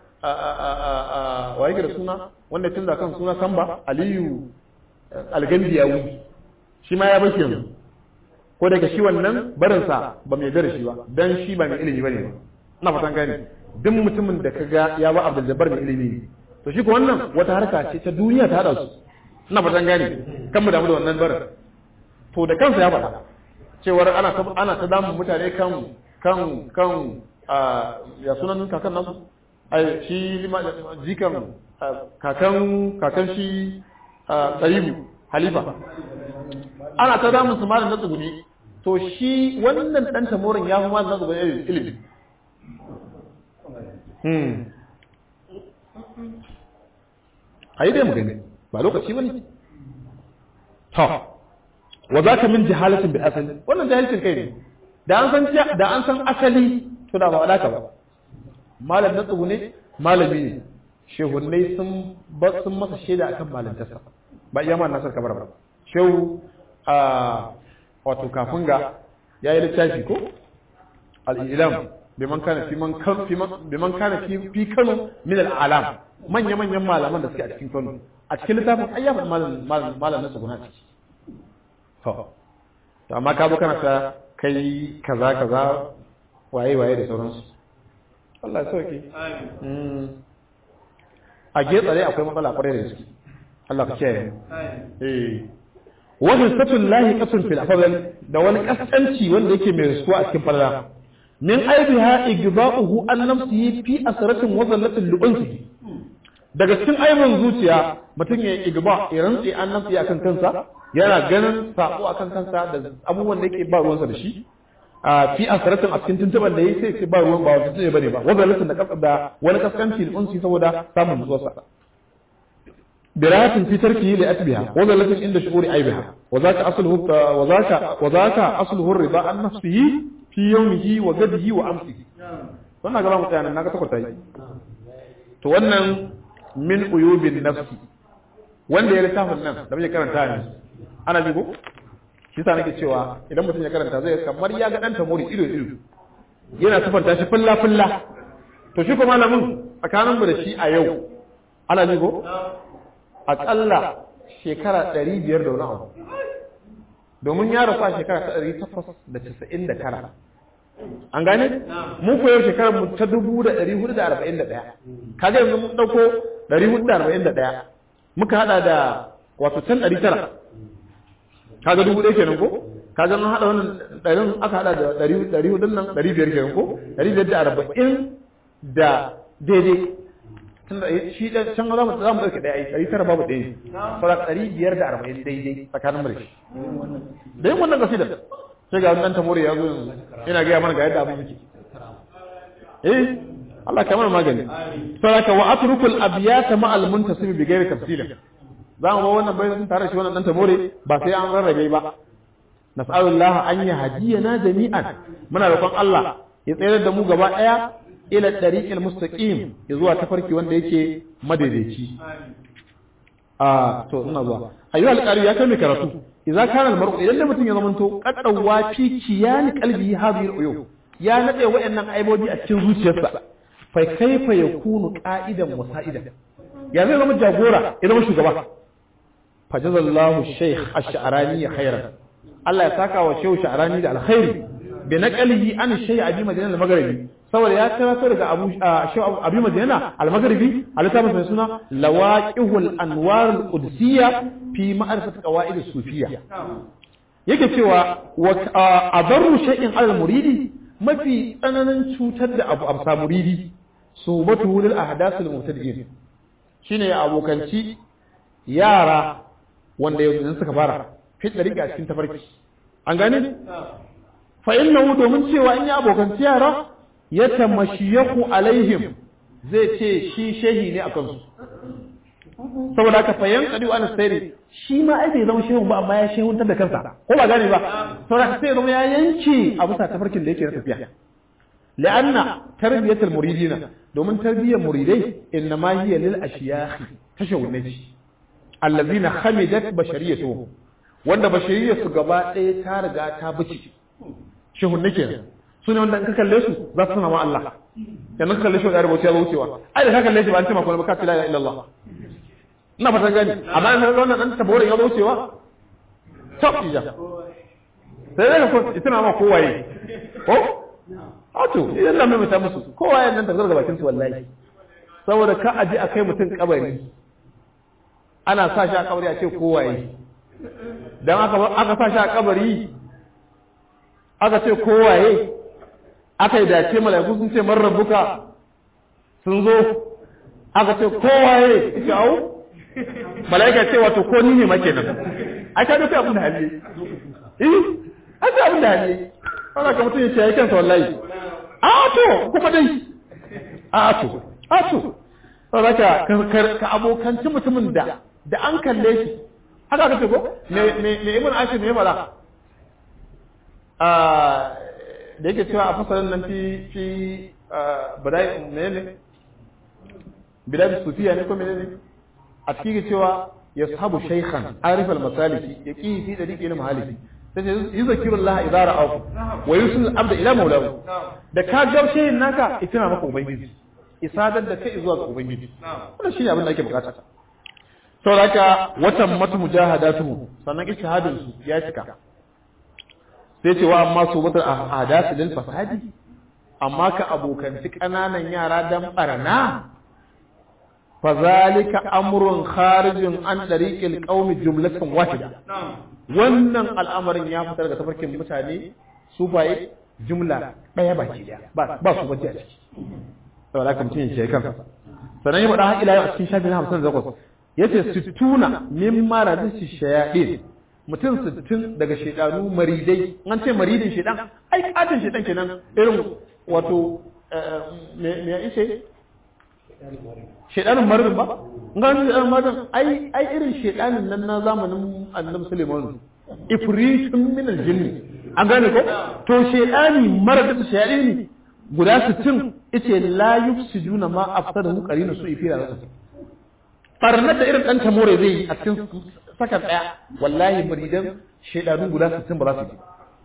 wa yake da suna wanda tun da kan suna samba aliyu algandiyawi shi ma ya bashi yanzu ko daga shi wannan barinsa ba mai da shi ba dan shi ba mai ilimi bane ba ina fatan gani duk mutumin da kaga ya ba Abdul Jabbar mai ilimi to shi ko wannan wata harka ce ta duniya ta hada su ina fatan gani kan mu damu da wannan barin to da kansa ya faɗa cewar ana ta ana ta damun mutane kan kan kan ya sunan kakan nasu ai shi jikan kakan kakan shi Tsayibu Halifa ana ta damun su malam na tsuguni to shi wannan dan tamorin ya fi malam na tsuguni ilimi a yi dai mu gani ba lokaci ba ne ta wa za ka min jihalatin bi asali wannan jahilcin kai ne da an san da an san asali to da ba alaka ba malam na tsuguni malami ne shehunnai sun sun masa shaida akan malantarsa ba iya ma nasar kabar ba shehu a wato kafin ga ya yi littafi ko al'ilam biman kana fi man biman kana fi fi kano min al'alam manya manyan malaman da suke a cikin kano a cikin littafin ai ya faɗi malam malam na tsuguna ciki to to amma ka zo kana ta kai kaza kaza waye waye da sauransu Allah ya sauke a getsare akwai matsala kwarai da gaske Allah ka kiyaye eh wajen satun lahi kasun fil afdal da wani kasanci wanda yake mai rasuwa a cikin falala min aibiha igda'uhu an nafsihi fi asratin wa zallatin lu'unsi daga cikin aibin zuciya mutum ya igba ya rantsi an nafsi akan kansa yana ganin sabo akan kansa da abubuwan da yake ba ruwansa da shi a fi asratin a cikin tuntuban da yake sai ba ruwan ba wata tuntuɓe bane ba wa zallatin da wani kaskanci lu'unsi saboda samun nutsuwarsa براءة في تركه لأتبها وذلة عند شعور عيبها وذاك أصله وذاك وذاك أصله الرضا عن نفسه في يومه وغده وأمسه wannan gaba mutane na ga takwata yi to wannan min uyubin nafsi wanda ya littafin nan da muke karanta ne ana ji ko shi sa nake cewa idan mutum ya karanta zai kamar ya ga dan tamori ido ido yana sifanta shi fulla fulla to shi ko malamin tsakanin mu da shi a yau ana ji ko aƙalla shekara ɗari biyar da wani abu domin ya rasu a shekara ta ɗari takwas da casa'in da tara an gane mu ko yau shekarar mu ta dubu da ɗari hudu da arba'in da ɗaya kaga yanzu mun ɗauko ɗari hudu da arba'in da ɗaya muka haɗa da wato can ɗari tara kaga dubu ɗaya kenan ko kaga mun haɗa wannan ɗarin aka haɗa da ɗari hudun nan ɗari biyar kenan ko ɗari biyar da arba'in da daidai tun da shi da can za mu za mu dauke daya ɗari tara babu ɗaya fara ɗari biyar da arba'in daidai tsakanin mu da shi da yin wannan kasida sai ga wannan tamori ya zo yanzu ina gaya mana ga yadda abin yake eh Allah ka mana magani saraka wa atrukul abyata ma al muntasib bi ghairi tafsila za mu ba wannan bayanin tare shi wannan dan tamori ba sai an rarrabe ba nas'alullah an yahdiyana jami'an muna roƙon Allah ya tsayar da mu gaba ɗaya ila tariqil mustaqim zuwa tafarki wanda yake madaidaici a to ina zuwa ayyuha alqari ya kai mai karatu idza kana almar'u idan da mutum ya zamanto qaddawa fi kiyani qalbi hadhihi aluyub ya nade wayannan aibobi a cikin zuciyarsa fa kaifa yakunu qa'idan wa sa'idan ya zai zama jagora ya zama shugaba fa jazallahu shaykh ash-sha'rani khairan Allah ya saka wa shaykh sha'rani da alkhairi bi naqalihi an shay'a abi madina al-maghribi saboda ya karato daga abu abu madina al-maghribi a littafin mai suna lawaqihul anwar al-qudsiyya fi ma'rifat qawaid as-sufiyya yake cewa wa adarru shay'in al-muridi mafi tsananin cutar da abu amsa muridi subatu lil ahdath al-mubtadi'in shine abokanci yara wanda yanzu suka fara fi dariqa cikin tafarki an gane fa innahu domin cewa in ya abokan yara ya tamashiyaku alaihim zai ce shi shehi ne akan su saboda haka fayan kadi wa sayri shi ma ai bai zama shehu ba amma ya shehuntar da kansa ko ba gane ba saboda haka sai zama ya yanke a bisa tafarkin da yake na tafiya la'anna tarbiyatul muridina domin tarbiyyar muridai innama hiya lil ashiyakh tashawunaji allazina khamidat bashariyatuhum wanda bashariyar su gaba ɗaya ta riga ta bici shehun nake su ne wanda in ka kalle su za su sana ma Allah yanzu ka kalle shi da rubuce ya wucewa ai da ka kalle shi ba an ce maka ba ka la ilaha illallah ina fatan gani amma in ka wannan dan tabore ya wucewa tab ija sai daga ko itina ma kowaye ko Ato, idan na mai mata musu, kowa yan nan da zarga bakin su wallahi. Saboda ka aje a kai mutum kabari. Ana sa shi a kabari a ce kowaye. Dan aka aka sa shi a kabari aka ce kowaye aka yi dace mala'iku sun ce man rabbuka sun zo aka ce kowaye ita au mala'ika ce wato ko ni ne ma kenan ai ka ga abin da hali eh ai abin da hali ana ka mutum ya ce ya kansa wallahi a to kuma dai a to a to saboda ka ka abokanci mutumin da da an kalle shi haka ka ce ko me me me ibn ashir ne mala a da yake cewa a fasalin nan fi fi badai menene bidai sufiya ne ko menene a cikin cewa yashabu shaykhan arif al-masaliki yaqi fi dariqi al-mahaliki sai yi zakirun laha idza ra'ahu wa yusul abda ila maulahu da ka gaushe yin naka itina maka ubangiji isadar da kai zuwa ga ubangiji wannan shine abin da ake bukata saboda haka watan matu mujahadatu sannan ijtihadin su ya cika sai ce wa amma su batar ahadath lil fasadi amma ka abokanci kananan yara dan barna fazalika amrun kharijun an dariqil qaumi jumlatan wahida wannan al'amarin ya fitar daga tafarkin mutane su baye jumla ɗaya baki ɗaya ba su bace a ciki saboda haka mutum ya ce kansa sannan ya faɗa har ila yau a cikin shafin hamsin da takwas ya ce sittuna min maradin shayaɗin mutum sittin daga shaidanu maridai an ce maridin shaidan ai katin shaidan kenan irin wato me ya ishe shaidanin maridin ba ga shaidanin maridin ai ai irin shaidanin nan na zamanin annabi Suleiman ifritun min aljinni an gane ko to shaidani maridin shaidani guda 60 yace la yufsiduna ma afsadahu qarina su ifira rasu barnar da irin dan tamore zai yi a cikin sakan daya wallahi muridan shaidanu guda 60 ba za su ji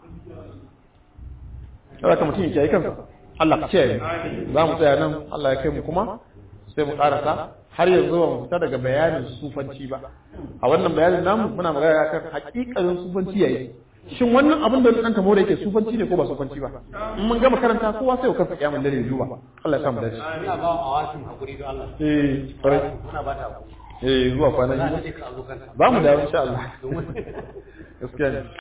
saboda ka mutum ya yi kansa Allah ka ce za mu tsaya nan Allah ya kai mu kuma sai mu karasa har yanzu ba mu fita daga bayanin sufanci ba a wannan bayanin namu muna magana kan hakikanin sufanci yayi shin wannan abin da dan tamo da yake sufanci ne ko ba sufanci ba in mun gama karanta kowa sai ya kansa kiyamun dare duba Allah ya samu dace ina ba a wasin hakuri don Allah eh kwarai muna ba ta hakuri eh zuwa kwana za biyu ta je ka zo kanta ba mu da insha Allah gaskiya ne